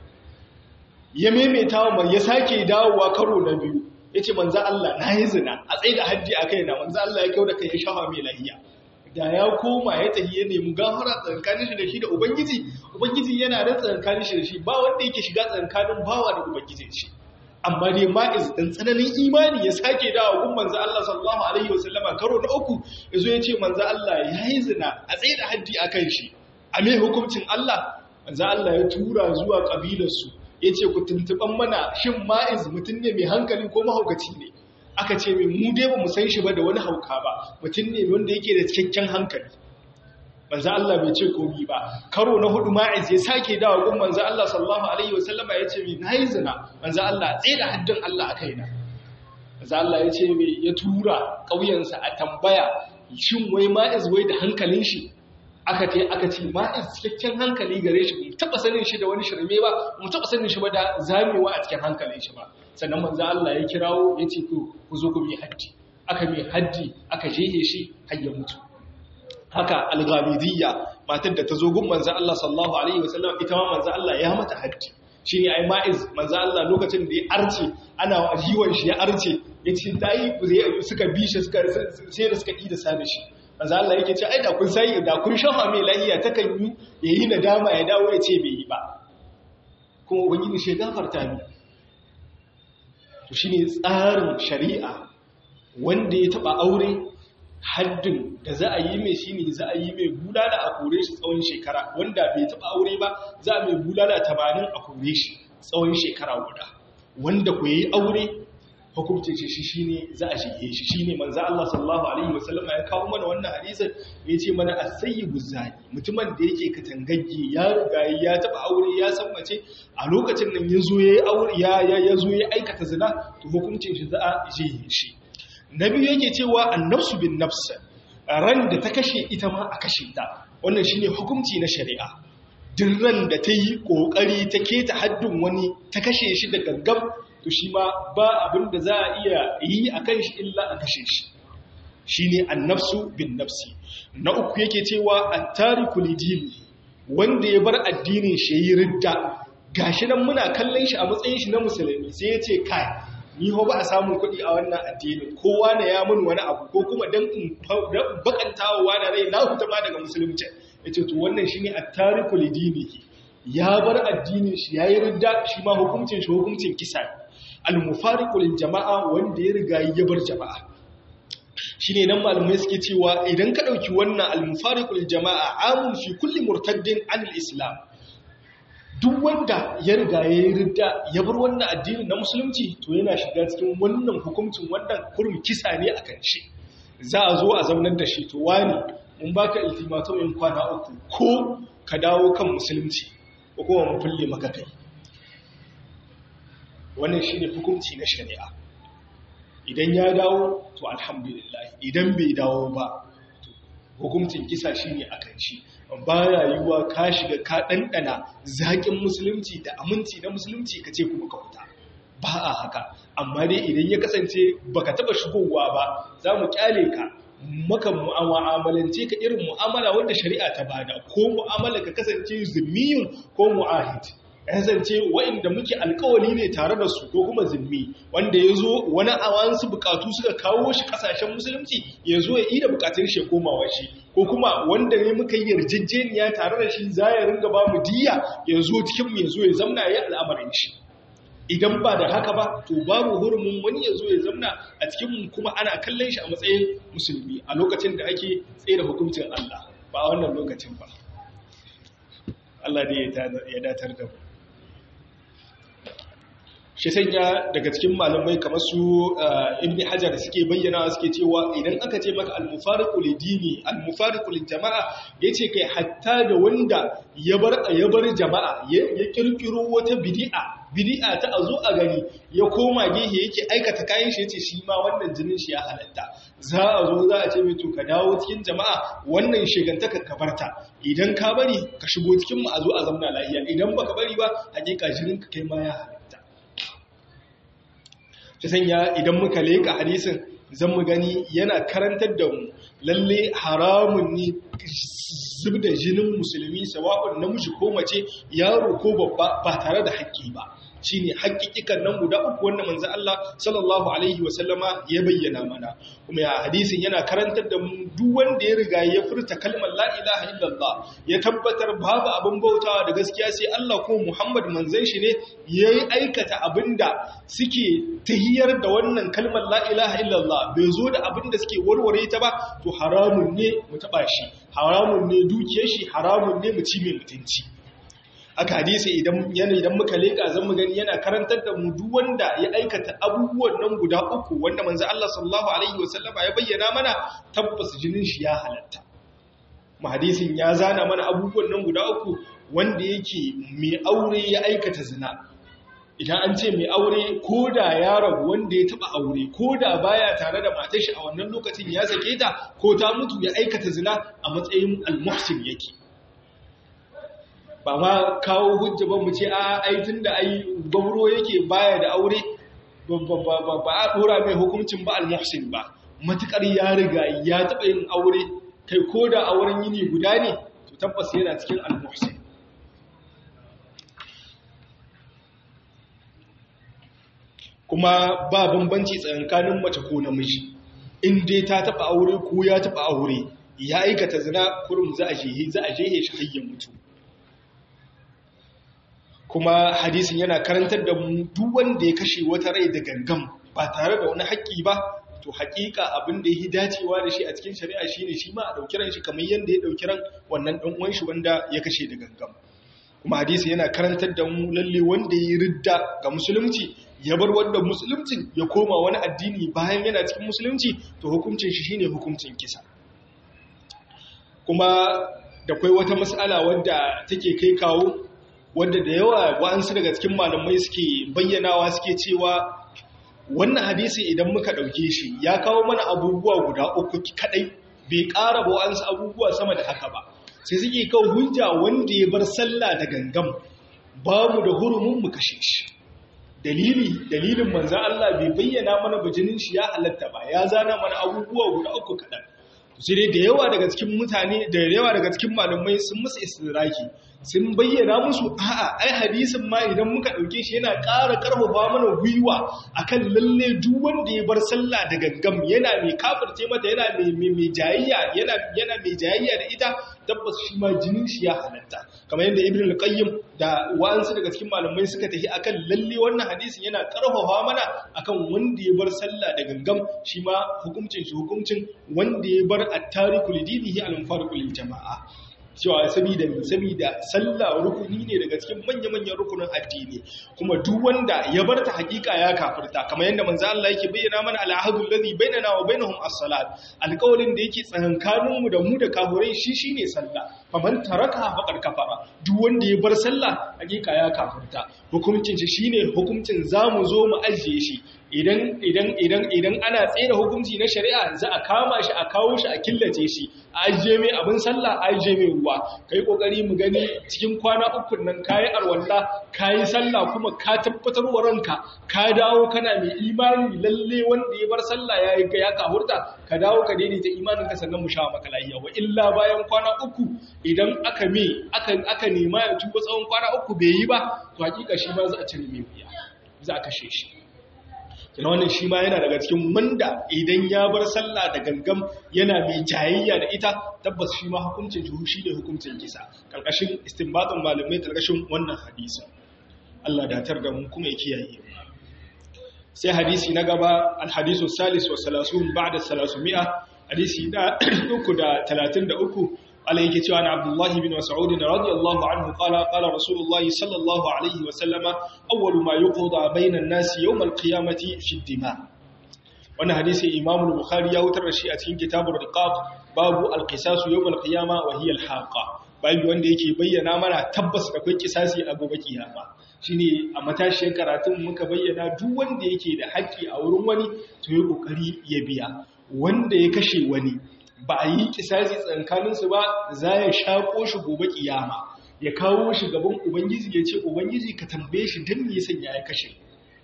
ya maimaita wa ya sake dawowa karo na biyu yace manzo Allah nayi zina a tsaye da haddi a kaina manzo Allah ya kauda kai ya shafa mai lafiya da ya koma ya tafi ya nemi gafara tsakanin shi da shi da ubangiji ubangiji yana da tsakanin shi da shi ba wanda yake shiga tsakanin bawa da ubangijin shi amma dai ma'iz dan tsananin imani ya sake dawo gun manzo Allah sallallahu alaihi wasallama karo na uku yazo ya ce manzo Allah yayi zina a tsaye da haddi akan shi a me hukuncin Allah manzo Allah ya tura zuwa kabilar su yace ku tuntuban mana shin ma'iz mutun ne mai hankali ko mahaukaci ne aka ce mai mu dai ba mu san shi ba da wani hauka ba mutum ne wanda yake da cikakken hankali manzo Allah bai ce komi ba karo na hudu ma'iz ya sake dawo gun manzo Allah sallallahu alaihi wasallama ya ce mai nayi zina manzo Allah tsaye da haddin Allah a kaina manzo Allah ya ce mai ya tura ƙauyensa a tambaya shin wai ma'iz wai da hankalin shi aka ce aka ce ma'iz cikakken hankali gare shi mu taba sanin shi da wani shirme ba mu taba sanin shi ba da zamewa a cikin hankalin shi ba sannan manzo Allah ya kirawo ya ce ku ku zo ku bi haddi aka mai haddi aka jehe shi har ya mutu haka al-ghamidiyya matar da ta zo gun manzo Allah sallallahu alaihi wasallam ita ma manzo Allah ya mata haddi shine ai ma'iz manzo Allah lokacin da ya arce ana jiwon shi ya arce yace tayi suka bi shi suka sai da suka yi da sabe shi manzo Allah yake ce ai da kun sai da kun shafa mai lahiya takan yi yayi nadama ya dawo ya ce bai yi ba kuma ubangiji shi gafarta ni to shine tsarin shari'a wanda ya taba aure haddin da za a yi mai shi ne za a yi mai bulala a kore shi tsawon shekara wanda bai taba aure ba za a mai bulala tamanin a kore shi tsawon shekara guda wanda ku yi aure hukumce shi shi ne za a shige shi shi ne manza Allah sallallahu alaihi wasallama ya kawo mana wannan hadisin ya ce mana asayyibu zani mutumin da yake katangagge ya riga ya taba aure ya san mace a lokacin nan ya zo ya aure ya ya zo ya aikata zina to hukuncin shi za a shige shi na biyu yake cewa annafsu bin nafs ran da ta kashe ita ma a kashe ta wannan shine hukunci na shari'a duk ran da ta yi kokari ta keta haddin wani ta kashe shi da gaggam to shi ma ba abin da za a iya yi a kan shi illa a kashe shi shine annafsu bin nafsi na uku yake cewa at-tariku lidini wanda ya bar addinin shi yi ridda gashi nan muna kallon shi a matsayin shi na musulmi sai ya ce kai ni ho ba a samun kuɗi a wannan addinin kowa ne ya mun wani abu ko kuma dan in bakantawa wani rai na huta ma daga musulunci yace to wannan shine at-tariku lidinihi ya bar addinin shi yayi ridda shi ma hukuncin shi hukuncin kisa al-mufariqu lil jama'a wanda ya riga ya bar jama'a shine nan malamai suke cewa idan ka dauki wannan al-mufariqu lil jama'a amun fi kulli murtaddin anil islam duk wanda ya riga ya yi ridda ya bar wannan addinin na musulunci to yana shiga cikin wannan hukuncin wannan kurum kisa ne a kan shi za a zo a zaunar da shi to wani mun baka ultimatum kwana uku ko ka dawo kan musulunci ko kuma mun fulle maka kai wannan shine hukunci na shari'a idan ya dawo to alhamdulillah idan bai dawo ba hukuncin kisa shine akan shi ba rayuwa ka shiga ka ɗanɗana zaƙin musulunci da aminci na musulunci ka ce kuma ka fita ba a haka amma dai idan ya kasance baka taba shigowa ba za mu kyale ka maka mu'amalance ka irin mu'amala wanda shari'a ta bada ko mu'amala ka kasance zimmiyun ko mu'ahid kasance wa'inda muke alkawali ne tare da su ko kuma zimmi wanda ya zo wani awansu bukatu suka kawo shi kasashen musulunci ya zo ya yi da bukatun shi komawa shi ko kuma wanda ne muka yi yarjejeniya tare da shi za ya ringa ba mu diya ya zo cikin mu ya zo ya zamna ya al'amarin shi idan ba da haka ba to babu hurumin wani ya zo ya zamna a cikin mu kuma ana kallon shi a matsayin musulmi a lokacin da ake tsaye da hukuncin Allah ba a wannan lokacin ba Allah ne ya datar da mu shi sanya daga cikin malamai kamar su ibn hajar suke bayyana suke cewa idan aka ce maka al-mufariqu lidini al-mufariqu jama'a yace kai hatta da wanda ya bar ya bar jama'a ya kirkiro wata bid'a bid'a ta azo a gani ya koma gehe yake aikata kayan shi yace shi ma wannan jinin shi ya halatta za a zo za a ce mai to ka dawo cikin jama'a wannan shigantaka ka barta idan ka bari ka shigo cikin mu a zo a zauna lafiya idan baka bari ba hakika jinin ka kai ma ya halatta ta sanya idan muka leka hadisin zan mu gani yana karantar da mu lalle haramun ne zub da jinin musulmi sawa'un namiji ko mace yaro ko babba ba tare da haƙƙi ba shine haƙƙiƙikan nan guda uku wanda manzo Allah sallallahu alaihi wa sallama ya bayyana mana kuma ya hadisin yana karantar da mu duk wanda ya riga ya furta kalmar la ilaha illallah ya tabbatar babu abin bautawa da gaskiya sai Allah ko Muhammad manzon shi ne yayi aikata abinda suke tahiyar da wannan kalmar la ilaha illallah bai zo da abinda suke warware ta ba to haramun ne mu taba shi haramun ne dukiyar shi haramun ne mu ci mai mutunci aka hadisi idan yana idan muka leka zan mu gani yana karantar da mu duk wanda ya aikata abubuwan nan guda uku wanda manzo Allah sallallahu alaihi wasallama ya bayyana mana tabbas jinin shi ya halatta mu hadisin ya zana mana abubuwan nan guda uku wanda yake mai aure ya aikata zina idan an ce mai aure ko da ya rabu wanda ya taba aure ko da baya tare da matar shi a wannan lokacin ya sake ta ko ta mutu ya aikata zina a matsayin al-muhsin yake ba ma kawo hujja ba mu ce a aitin da ai gwamro yake baya da aure ba a dora mai hukuncin ba al-muhsin ba matukar ya riga ya taba yin aure kai ko da auren yini guda ne to tabbas yana cikin al-muhsin kuma ba bambanci tsakanin mace ko namiji in dai ta taba aure ko ya taba aure ya aikata zina kurum za a jehe za a jehe shi hayyan mutu kuma hadisin yana karantar da mu duk wanda ya kashe wata rai da gangam ba tare da wani haƙƙi ba to haƙiƙa abin da yi dacewa da shi a cikin shari'a shine shi ma a ɗauki ran shi kamar yadda ya ɗauki ran wannan ɗan uwan shi wanda ya kashe da gangam kuma hadisi yana karantar da mu lalle wanda ya ridda ga musulunci ya bar wanda musulunci ya koma wani addini bayan yana cikin musulunci to hukuncin shi shine hukuncin kisa kuma da kai wata mas'ala wadda take kai kawo wadda da yawa wa'ansu daga cikin malamai suke bayyanawa suke cewa wannan hadisi idan muka ɗauke shi ya kawo mana abubuwa guda uku kadai bai ƙara ba wa'ansu abubuwa sama da haka ba sai suke kawo hujja wanda ya bar sallah da gangam ba mu da hurumin mu kashe shi dalili dalilin manzan Allah bai bayyana mana bajinin shi ya halatta ba ya zana mana abubuwa guda uku kaɗan sai dai da yawa daga cikin mutane da yawa daga cikin malamai sun musu istiraki sun bayyana musu a'a ai hadisin ma idan muka dauke shi yana ƙara karfafa mana gwiwa akan lalle duk wanda ya bar sallah da gangam yana mai kafirce mata yana mai mai jayayya yana yana mai jayayya da ita tabbas shi ma jinin shi ya halatta kamar yadda ibn al-qayyim da wa'ansu daga cikin malamai suka tafi akan lalle wannan hadisin yana karfafa mana akan wanda ya bar sallah da gangam shi ma hukuncin shi hukuncin wanda ya bar at-tariku lidinihi al-mufariqu lil jama'a cewa sabida sabida sallah rukuni ne daga cikin manya-manyan rukunin addini kuma duk wanda ya bar ta hakika ya kafirta kamar yadda manzo Allah yake bayyana mana al-ahadul ladhi bainana wa bainahum as-salat alƙawarin da yake tsakankanin mu da mu da kafirai shi shine sallah faman taraka faqad kafara duk wanda ya bar sallah hakika ya kafirta hukuncin shi shine hukuncin zamu zo mu ajiye shi idan idan idan idan ana tsere hukunci na shari'a za a kama shi a kawo shi a killace shi a ajiye mai abin sallah a ajiye mai ruwa kai kokari mu gani cikin kwana uku nan kayi arwalla kayi sallah kuma ka tabbatar wa ranka ka dawo kana mai imani lalle wanda ya bar sallah yayi ya kahurta ka dawo ka daidaita imanin ka sannan mu sha maka lafiya wa illa bayan kwana uku idan aka me aka aka nema ya tuba tsawon kwana uku bai yi ba to hakika shi ma za a cire mai wuya za a kashe shi kina wannan shi ma yana daga cikin wanda idan ya bar sallah da gangam yana mai jayayya da ita tabbas shi ma hukuncin juhu shi ne hukuncin kisa karkashin istinbatin malamai karkashin wannan hadisi Allah datar da mu kuma ya kiyaye sai hadisi na gaba alhadisu salis wa salasun ba'da salasumia hadisi na 333 عليه كتوى عن عبد الله بن مسعود رضي الله عنه قال قال رسول الله صلى الله عليه وسلم أول ما يقضى بين الناس يوم القيامة في الدماء وانا حديث إمام البخاري يوتر رشيئة كتاب الرقاب باب القصاص يوم القيامة وهي الحاقة babu wanda yake bayyana mana tabbas akwai kisasi a gobe kiyama shine a matashiyar karatun muka bayyana duk wanda yake da haƙƙi a wurin wani to ya kokari ya biya wanda ya kashe wani ba a yi kisasi tsankaninsu ba za ya shaƙo shi gobe ƙiyama ya kawo shi gaban ubangiji ya ce ubangiji ka tambaye shi don me sanya ya kashe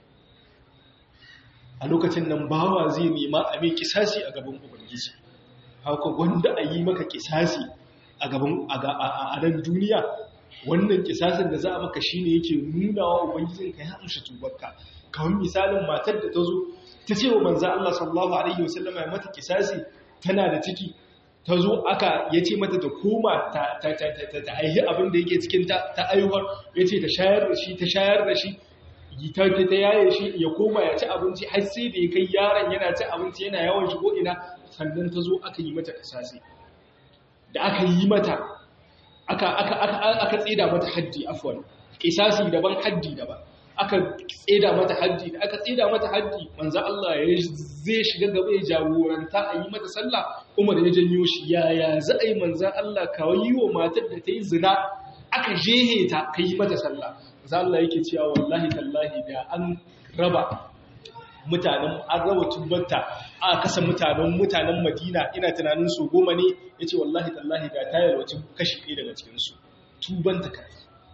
a lokacin nan bawa zai nema a mai kisasi a gaban ubangiji haka wanda a yi maka kisasi a gaban a nan duniya wannan kisasin da za a maka shine yake nuna wa ubangijin ka ya amshi tubarka kawai misalin matar da ta zo ta ce wa manzo Allah sallallahu alaihi wasallam ya mata kisasi tana da ciki ta zo aka ya ce mata ta koma ta aihi abin da yake cikin ta aihuwar ya ce ta shayar da shi ta shayar da shi ta ta yaye shi ya koma ya ci abinci har sai da ya kai yaron yana ci abinci yana yawan shigo ina sannan ta zo aka yi mata kasasi da aka yi mata aka aka aka tsida mata haddi afwan kisasi daban haddi daban aka tseda mata haddi da aka tseda mata haddi manzo Allah ya zai shiga gaba ya jagoranta a yi mata sallah Umar ya janyo shi yaya za a yi manzo Allah ka yi wa matar da ta yi zina aka jehe ta ka yi mata sallah manzo Allah yake cewa wallahi tallahi da an raba mutanen an raba tubarta aka kasa mutanen mutanen Madina ina tunanin su goma ne yace wallahi tallahi da tayar wacin kashi ɗaya daga cikin su tubanta kai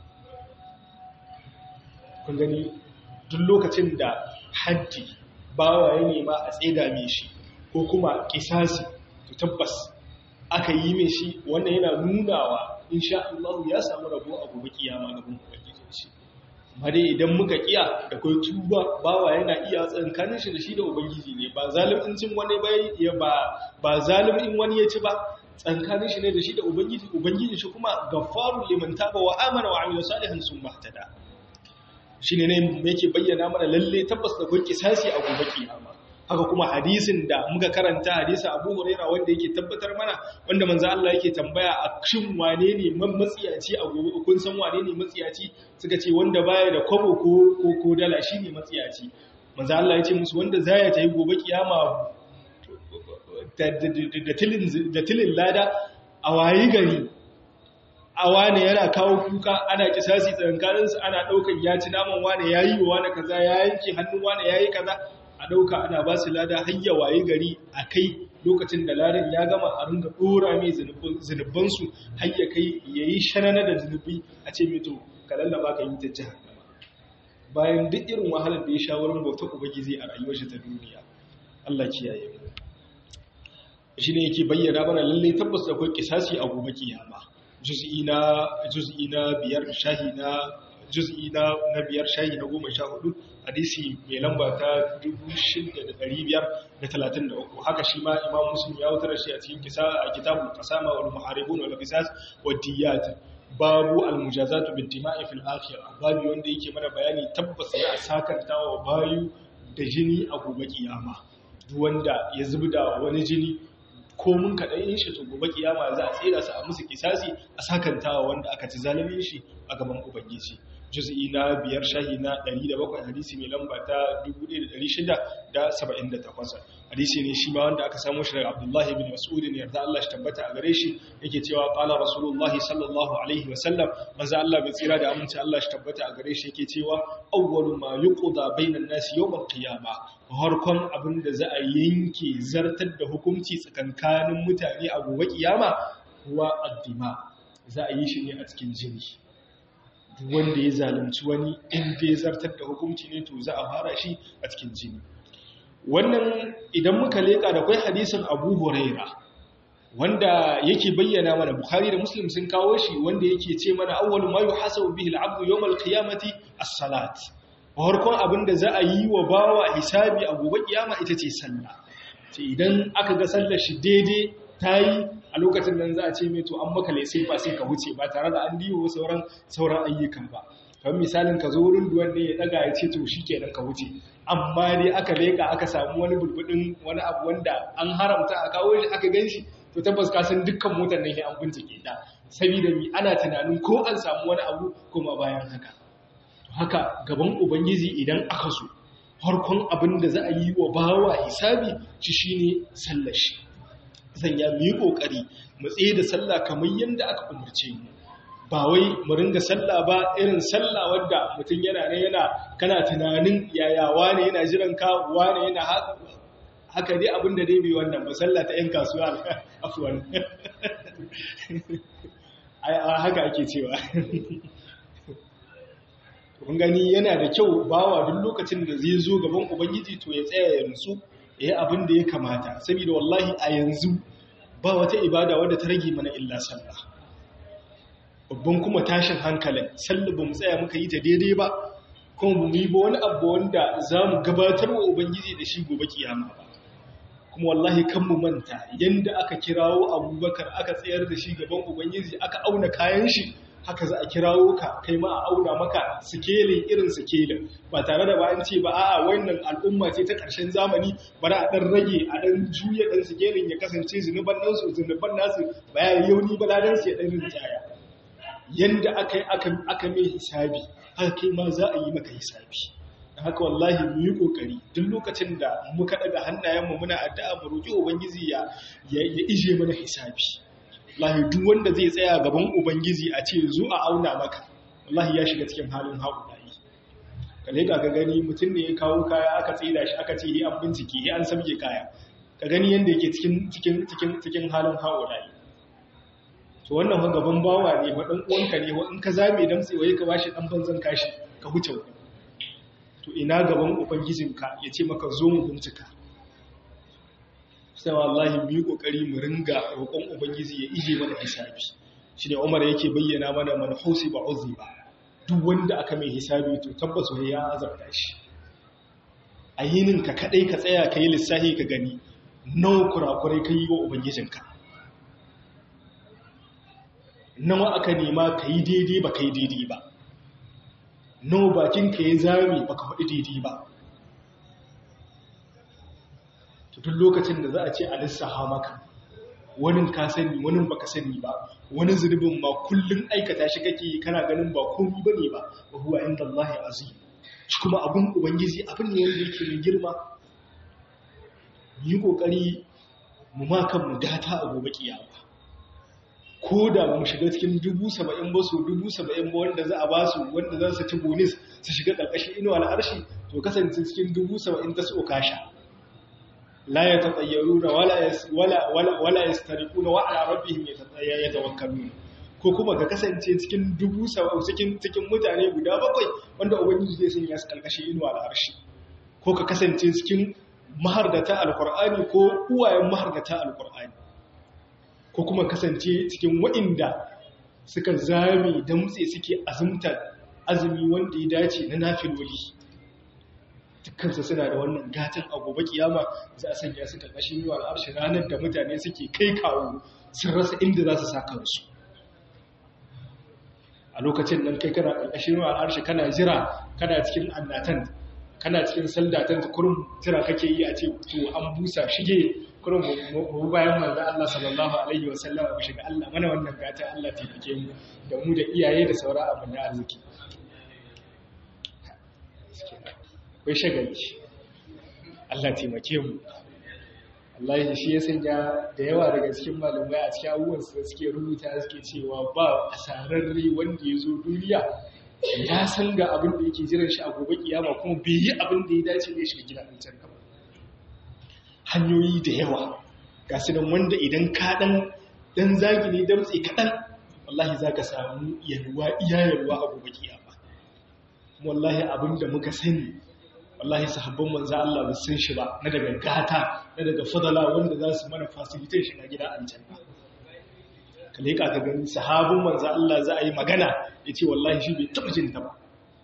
kun gani duk lokacin da haddi bawa ya nema a tseda mai shi ko kuma kisasi to tabbas aka yi mai shi wannan yana nunawa insha Allah ya samu rabo a gobe kiyama gaban ubangijin shi amma dai idan muka kiya da kai tuba bawa yana iya tsankanin shi da shi da ubangiji ne ba zalimin wani bai ba ba zalimin wani ya ci ba tsankanin shi ne da shi da ubangiji ubangiji shi kuma gaffarul liman taba wa amana wa amila salihan sun mahtada shi ne ne yake bayyana mana lalle tabbas da kun kisasi a gobe kiyama haka kuma hadisin da muka karanta hadisin Abu Huraira wanda yake tabbatar mana wanda manzo Allah yake tambaya a shin wane ne man matsiyaci a gobe kun san wane ne matsiyaci suka ce wanda baya da kwabo ko ko ko dala shine matsiyaci manzo Allah ya ce musu wanda zaya ta yi gobe kiyama da tilin da tilin lada a wayi gari a wane yana kawo kuka ana kisasi tsakankaninsu ana ɗaukar ya ci naman wane ya yi wa wane kaza ya yanke hannun wane ya yi kaza a ɗauka ana ba su lada hayya waye gari a kai lokacin da ladan ya gama a ringa ɗora mai zunubansu hayya kai ya yi shanana da zunubi a ce mito ka lallaba ka yi ta jihar bayan duk irin wahalar da ya sha wurin bauta ubangiji a rayuwar shi ta duniya Allah kiyaye mu shi ne yake bayyana mana lallai tabbas akwai kisasi a gobe kiyama juz'i na juz'i na biyar shahi na juz'i na na biyar shahi na goma sha hudu hadisi mai lamba ta 6533 haka shi ma imam muslim ya wutar shi a cikin kisa a kitabul qasama wal muharibun wal qisas wad diyat babu al mujazatu bid dima'i fil akhirah babu wanda yake mana bayani tabbas ya sakanta wa bayu da jini a gobe kiyama duk wanda ya zubda wani jini ko mun kaɗan yin shi to gobe kiyama za a tsira su a musu kisasi a sakantawa wanda aka ci zalimin shi a gaban ubangiji juz'i na biyar shahi na 107 hadisi mai lamba ta 1678 hadisi ne shi ma wanda aka samu shi daga Abdullahi bin Mas'ud ne yarda Allah shi tabbata a gare shi yake cewa qala Rasulullah sallallahu alaihi wasallam manzo Allah bai tsira da aminci Allah shi tabbata a gare shi yake cewa awwalu ma yuqda bainan nasi yawm al-qiyamah harkon abinda za a yanke zartar da hukunci tsakankanin mutane a gobe kiyama huwa addima za a yi shi ne a cikin jini wanda ya zalunci wani inda ya zartar da hukunci ne to za a fara shi a cikin jini wannan idan muka leka da kwai hadisin abu huraira wanda yake bayyana mana bukhari da muslim sun kawo shi wanda yake ce mana awwalu ma yuhasabu bihi al-abdu yawm al-qiyamati as-salat farkon abinda za a yi wa bawa hisabi a gobe kiyama ita ce sallah ce idan aka ga sallar shi daidai tayi a lokacin nan za a ce mai to an maka laisai ba sai ka wuce ba tare da an diwo sauran sauran ayyukan ba kamar misalin ka zo wurin duwan ne ya daga ya ce to shikenan ka wuce amma dai aka leka aka samu wani bulbudin wani abu wanda an haramta a kawo shi aka ganshi to tabbas ka san dukkan motar nan an bincike ta saboda mi ana tunanin ko an samu wani abu kuma bayan haka haka gaban ubangiji idan aka so farkon abin da za a yi wa bawa hisabi shi shine sallar shi sanya mu yi kokari mu tsaye da sallah kamar yadda aka umarce mu ba wai mu ringa sallah ba irin sallah wadda mutum yana ne yana kana tunanin yaya wane yana jiran ka wane yana haka dai abin da dai bai wannan ba sallah ta yan kasuwa afwan haka ake cewa kun gani yana da kyau bawa duk lokacin da zai zo gaban ubangiji to ya tsaya ya nutsu ya yi abin da ya kamata saboda wallahi a yanzu ba wata ibada wadda ta rage mana illa sallah babban kuma tashin hankalin sallah ba mu tsaya muka yi ta daidai ba kuma ba mu yi ba wani abu wanda za mu gabatar wa ubangiji da shi gobe kiyama ba kuma wallahi kan mu manta yanda aka kirawo abubakar aka tsayar da shi gaban ubangiji aka auna kayan shi haka za a kirawo ka kai ma a auna maka sikelin irin sikelin ba tare da bayan ce ba a'a wannan al'umma ce ta ƙarshen zamani bari a ɗan rage a ɗan juya ɗan sikelin ya kasance zunuban nan su zunuban nasu ba ya yauni ba ladan su ya ɗan rinjaya yanda aka yi aka mai hisabi haka kai ma za a yi maka hisabi da haka wallahi mu yi kokari duk lokacin da muka daga hannayenmu muna addu'a mu roki ubangiji ya ya ije mana hisabi wallahi duk wanda zai tsaya gaban ubangiji a ce zo a auna maka wallahi ya shiga cikin halin haƙuɗayi ka leka ka gani mutum ne ya kawo kaya aka tsira shi aka ce an bincike an sabge kaya ka gani yadda yake cikin cikin cikin cikin halin haƙuɗayi to wannan fa gaban bawa ne wa dan uwanka ne wa in ka zame dan tsaye ka bashi dan banzan kashi ka huce wani to ina gaban ubangijinka ya ce maka zo mu bincika sai wallahi mu yi kokari mu ringa roƙon ubangiji ya ije mana hisabi shi ne Umar yake bayyana mana man husiba uziba duk wanda aka mai hisabi to tabbas wai ya azabta shi a yinin ka kadai ka tsaya ka yi lissafi ka gani nawa kurakurai ka yi wa ubangijinka nawa aka nema ka yi daidai ba ka yi daidai ba nawa bakin ka ya zame ba ka faɗi daidai ba duk lokacin da za a ce a lissaha maka wani ka sani wani baka sani ba wani zurbin ma kullum aikata shi kake kana ganin ba komi bane ba wa huwa inda Allah azim shi kuma abun ubangiji abin ne wanda yake mai girma yi kokari mu ma kan mu gata a gobe kiyama ko da mu shiga cikin dubu saba'in ba su dubu saba'in ba wanda za a ba su wanda za su ci bonus su shiga ƙarƙashin inuwa al'arshi to kasance cikin dubu saba'in ta su kasha لا يتطيرون ولا يس ولا ولا ولا يسترقون وعلى ربهم يتوكلون ko kuma ka kasance cikin dubu saba'in cikin cikin mutane guda bakwai wanda ubangiji zai sanya su kalkashi inuwa da arshi ko ka kasance cikin mahardata alqur'ani ko uwayen mahardata alqur'ani ko kuma kasance cikin wa'inda suka zame damtse suke azumtar azumi wanda ya dace na nafiloli dukkansu suna da wannan gatan a gobe kiyama za a sanya su karkashin yiwa al'arshi ranar da mutane suke kai kawo sun rasa inda za su sa kansu a lokacin nan kai kana karkashin yiwa al'arshi kana jira kana cikin annatan kana cikin saldatan kurum jira kake yi a ce to an busa shige kurum mu bayan manzo Allah sallallahu alaihi wasallam mu shiga Allah mana wannan gata Allah taimake mu da mu da iyaye da sauran abin da arziki kai shagali Allah taimake mu Allah shi ya sanya da yawa daga cikin malamai a cikin abubuwan su suke rubuta suke cewa ba asararre wanda ya zo duniya ya san ga abin da yake jiran shi a gobe kiyama kuma bai yi abin da ya dace da ya shiga gidan aljanna ba hanyoyi da yawa ga su nan wanda idan ka dan dan zagi ne damtse kaɗan wallahi za ka samu yalwa iya yalwa a gobe kiyama wallahi abin da muka sani wallahi sahabban manzo Allah ba san shi ba na daga gata na daga fadala wanda za su mana facilitate shiga gida aljanna ka leka ka gani sahabban manzo Allah za a yi magana yace wallahi shi bai taba jin ta ba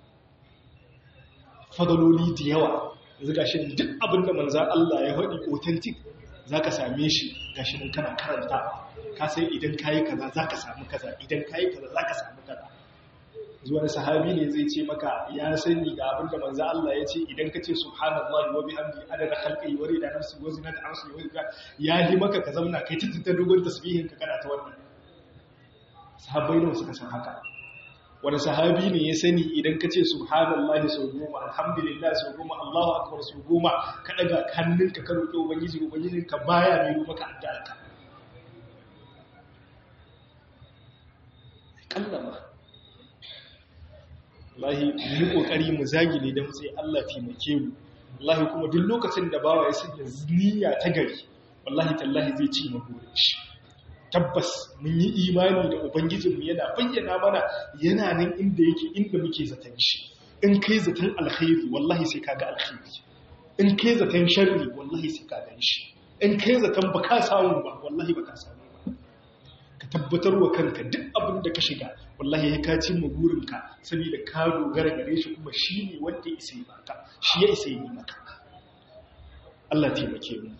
fadaloli da yawa yanzu gashi duk abin da manzo Allah ya faɗi authentic zaka same shi gashi nan kana karanta ka sai idan kayi kaza zaka samu kaza idan kayi kaza zaka samu kaza zuwa sahabi ne zai ce maka ya sani ga abin da manzo Allah ya ce idan ka ce subhanallahi wa bihamdi adada khalqi wa rida nafsi wa zinata arshi wa rida ya yi maka ka zauna kai ta ta dogon tasbihin ka kana ta wannan sahabbai ne suka san haka wani sahabi ne ya sani idan ka ce subhanallahi sau goma alhamdulillah sau goma Allahu akbar sau goma ka daga hannunka ka roƙi ubangiji ubangijin ka baya mai maka addu'a ka kallama wallahi mu yi kokari mu zagile dan sai Allah taimake mu wallahi kuma duk lokacin da bawa ya sanya niyya ta gari wallahi tallahi zai ci mu burin shi tabbas mun yi imani da ubangijinmu yana bayyana mana yana nan inda yake inda muke zaton shi in kai zaton alkhairi wallahi sai kaga alkhairi in kai zaton sharri wallahi sai ka gan shi in kai zaton baka samu ba wallahi baka samu ba ka tabbatar wa kanka duk abin da ka shiga wallahi ya kaci mu burinka saboda ka dogara gare shi kuma shi ne wanda ya isa yi maka shi ya isa yi maka Allah taimake mu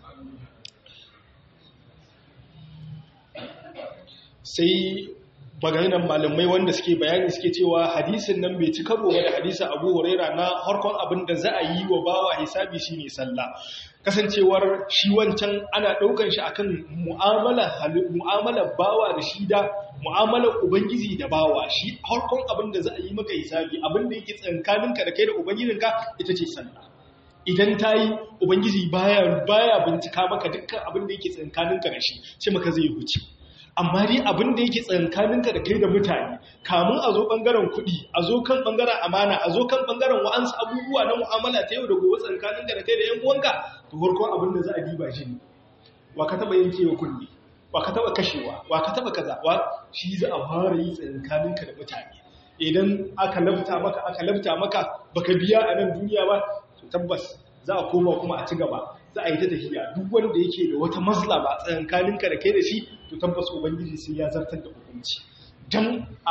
sai baganan malamai wanda suke bayani suke cewa hadisin nan bai ci karo da hadisin Abu Huraira na harkon abin da za a yi wa bawa hisabi shine sallah kasancewar shi wancan ana daukan shi akan mu'amala mu'amalar bawa da shi da mu'amalar ubangiji da bawa shi harkon abin da za a yi maka hisabi abin da yake tsankaninka da kai da ubangijinka ita ce sallah idan ta yi ubangiji baya baya bincika maka dukkan abin da yake tsankaninka da shi ce maka zai huce amma dai abin da yake tsankaninka da kai da mutane kamun a zo ɓangaren kuɗi a zo kan ɓangaren amana a zo kan ɓangaren wa'ansu abubuwa na mu'amala ta yau da gobe tsankaninka da kai da yan uwanka to farkon abin da za a diba shi ne wa ka taɓa yankewa kuɗi wa ka taɓa kashewa wa ka taɓa kaza wa shi za a fara yi tsankaninka da mutane idan aka lafta maka aka lafta maka baka biya a nan duniya ba to tabbas za a koma kuma a ci gaba za a yi ta tafiya duk wanda yake da wata mazlama tsakankaninka da kai da shi to tabbas ubangiji sai ya zartar da hukunci dan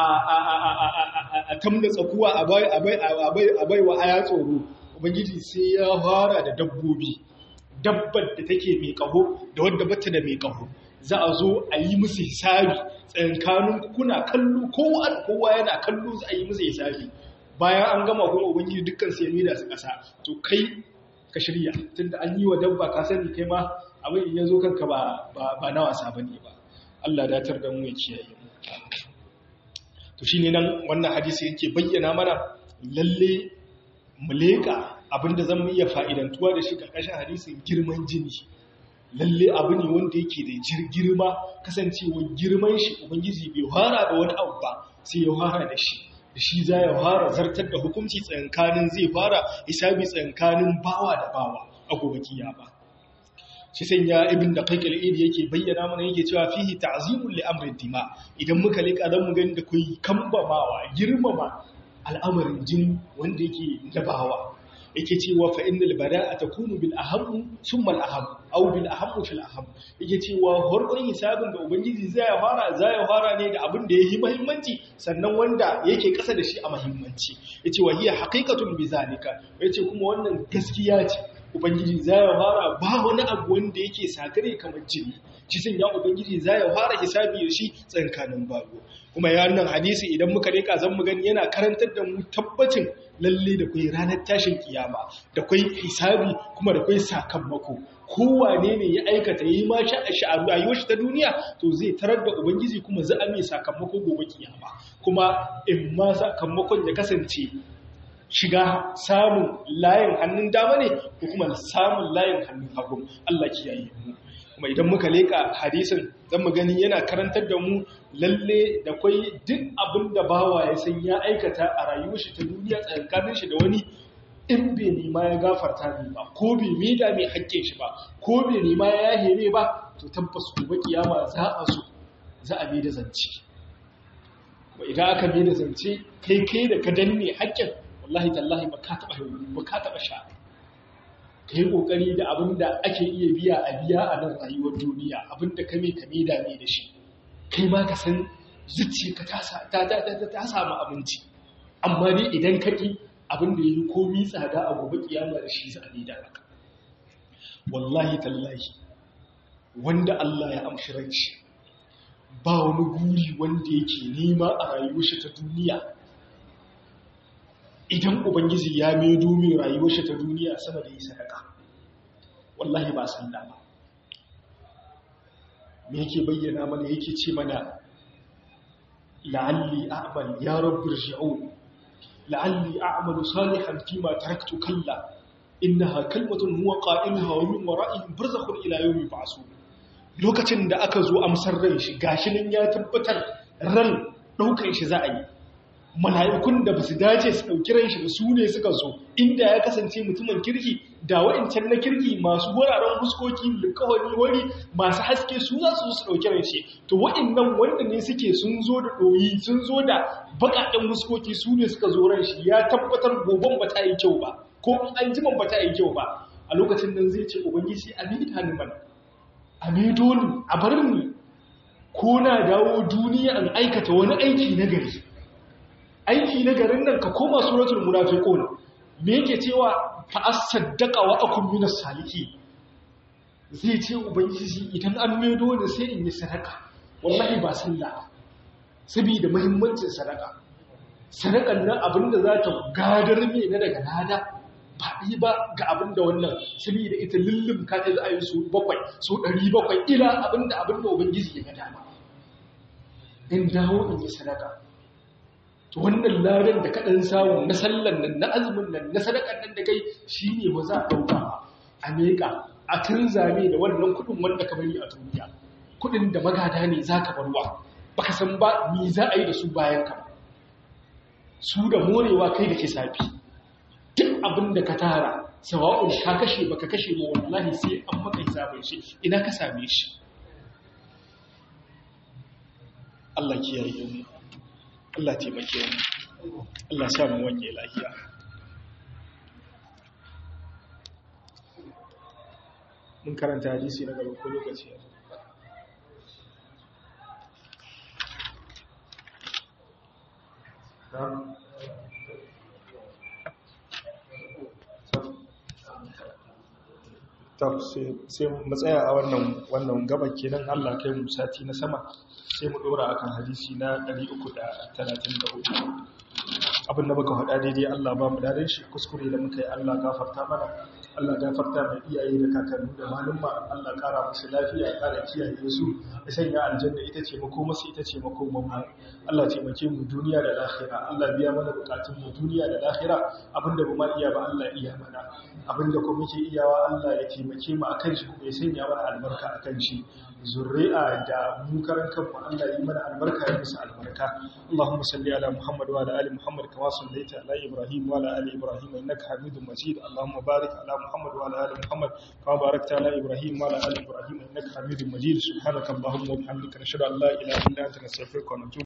a tamna tsakuwa a bai wa aya tsoro ubangiji sai ya fara da dabbobi dabbar da take mai kaho da wadda bata da mai kaho za a zo a yi musu hisabi tsakankanin kuna kallo kowa yana kallo za a yi musu hisabi bayan an gama kuma ubangiji dukkan sai ya mida su kasa to kai ka shirya tunda an yi wa dabba ka sani kai ma abin in ya zo kanka ba ba na wasa bane ba Allah datar da mu ya kiyaye mu to shine nan wannan hadisi yake bayyana mana lalle mu leka abinda zan iya fa'idantuwa da shi karkashin hadisin girman jini lalle abu ne wanda yake da girma kasancewa girman shi ubangiji bai fara da wani abu ba sai ya fara da shi da shi za ya fara zartar da hukunci tsankanin zai fara hisabi tsankanin bawa da bawa a gobe kiyama shi sai ya ibn da kaikal idi yake bayyana mana yake cewa fihi ta'zimul li amrin dima idan muka leka zan mu gani da kai kambamawa girmama al'amarin jin wanda yake dabawa yake cewa fa innal bada'a takunu bil aham thumma al aham aw bil aham fil aham yake cewa horkon hisabin da ubangiji zai ya fara zai ya fara ne da abin da yake muhimmanci sannan wanda yake kasa da shi a muhimmanci yace wa hiya haqiqatun bi zalika yace kuma wannan gaskiya ce ubangiji zai ya fara ba wani abu wanda yake sakare kamar jini shi sun ya ubangiji zai ya fara hisabi da shi tsankanin bago kuma ya nan hadisi idan muka reka zan mu gani yana karantar da mu tabbacin lalle da kai ranar tashin kiyama da kai hisabi kuma da kai sakamako kowane ne ya aikata yi ma shi a rayuwar shi ta duniya to zai tarar da ubangiji kuma za a mai sakamako gobe kiyama kuma in ma sakamakon ya kasance shiga samun layin hannun dama ne ko kuma samun layin hannun hagu Allah kiyaye mu kuma idan muka leka hadisin zan mu gani yana karantar da mu lalle da kwai duk abin da bawa ya san ya aikata a rayuwar shi ta duniya tsakanin shi da wani in bai nema ya gafarta ne ba ko bai mida mai hakke shi ba ko bai nema ya yahe ne ba to tabbas gobe kiyama za a so za a da zance wa idan aka da zance kai kai da ka danne hakken wallahi tallahi ba ka taba ba ka taba sha ka yi ƙoƙari da abin da ake iya biya a biya a nan rayuwar duniya abin da kame kame da ne da shi kai ma ka san zuciya ka ta samu abinci amma dai idan ka ƙi abin da ya yi komi tsada a gobe kiyama da shi za a da maka wallahi tallahi wanda Allah ya amshi ranci ba wani guri wanda yake nema a rayuwar shi ta duniya idan ubangiji ya maido min rayuwar shi ta duniya sama da yi sadaka wallahi ba san da ba me yake bayyana mana yake ce mana la'alli a'mal ya rabbi rji'un la'alli a'malu salihan fima taraktu kalla innaha kalmatun huwa qa'iluha wa min wara'ihim barzakhun ila yawmi ba'sun lokacin da aka zo amsar ran shi gashi nan ya tabbatar ran daukan shi za a yi mala'ikun da ba su dace su ɗauki ran shi ba su ne suka zo inda ya kasance mutumin kirki da wa'incan na kirki masu wuraren huskoki likawani wani masu haske su za su su ɗauki ran shi to wa'innan wanda ne suke sun zo da ɗoyi sun zo da baƙaƙen huskoki su ne suka zo ran shi ya tabbatar goben ba ta yi kyau ba ko an jiman ba ta yi kyau ba a lokacin nan zai ce ubangiji a ni ni mana a ni dole a bar ni ko na dawo duniya an aikata wani aiki na gari aiki na garin nan ka koma suratul munafiqun me yake cewa fa asaddaqa wa akum minas saliki zai ce ubangiji idan an maido da sai in yi sadaka wallahi ba sallah saboda muhimmancin sadaka sadakan nan abinda za ta gadar me na daga nada ba yi ba ga abinda wannan saboda ita lullum ka ta za a yi su bakwai su ɗari bakwai ila abinda abinda ubangiji ya ga dama in dawo in yi sadaka to wannan ladan da kaɗan samu na sallan nan na azumin nan na sadakan nan da kai shi ne ba za a ɗauka a meƙa a tun zame da wannan kuɗin wanda ka bari a duniya kuɗin da magada ne za ka barwa ba ka san ba ni za a yi da su bayan ka su da morewa kai da ke safi duk abin da ka tara sawa'un ka kashe ba ka kashe ba wallahi sai an maka hisabin shi ina ka same shi Allah kiyaye mu Allah taimake mu Allah sa mu wanye lafiya mun karanta hadisi na gaba ko lokaci ya sai matsaya a wannan wannan gaba kenan Allah kai mu sati na sama sai mu dora akan hadisi na 334 abin da muka faɗa daidai Allah ba mu dadin shi kuskure da muka yi Allah gafarta mana Allah gafarta mai iyaye da kakanni da malumma Allah kara musu lafiya kara kiyaye su ya sanya aljanna ita ce mako masu ita ce mako mu Allah taimake mu duniya da lahira Allah biya mana bukatun mu duniya da lahira abinda ba ma iya ba Allah iya mana abinda ko muke iyawa Allah ya taimake mu akan shi kuma ya sanya mana albarka akan shi zurri'a da mu karan kanmu Allah yi mana albarka ya musu albarka Allahumma salli ala Muhammad wa ala ali Muhammad kama sallaita ala Ibrahim wa ala ali Ibrahim innaka Hamidum Majid Allahumma barik ala Muhammad wa ala ali Muhammad kama barakta ala Ibrahim wa ala ali Ibrahim innaka Hamidum Majid subhanaka Allahumma wa bihamdika nashhadu an la ilaha illa anta nastaghfiruka wa natubu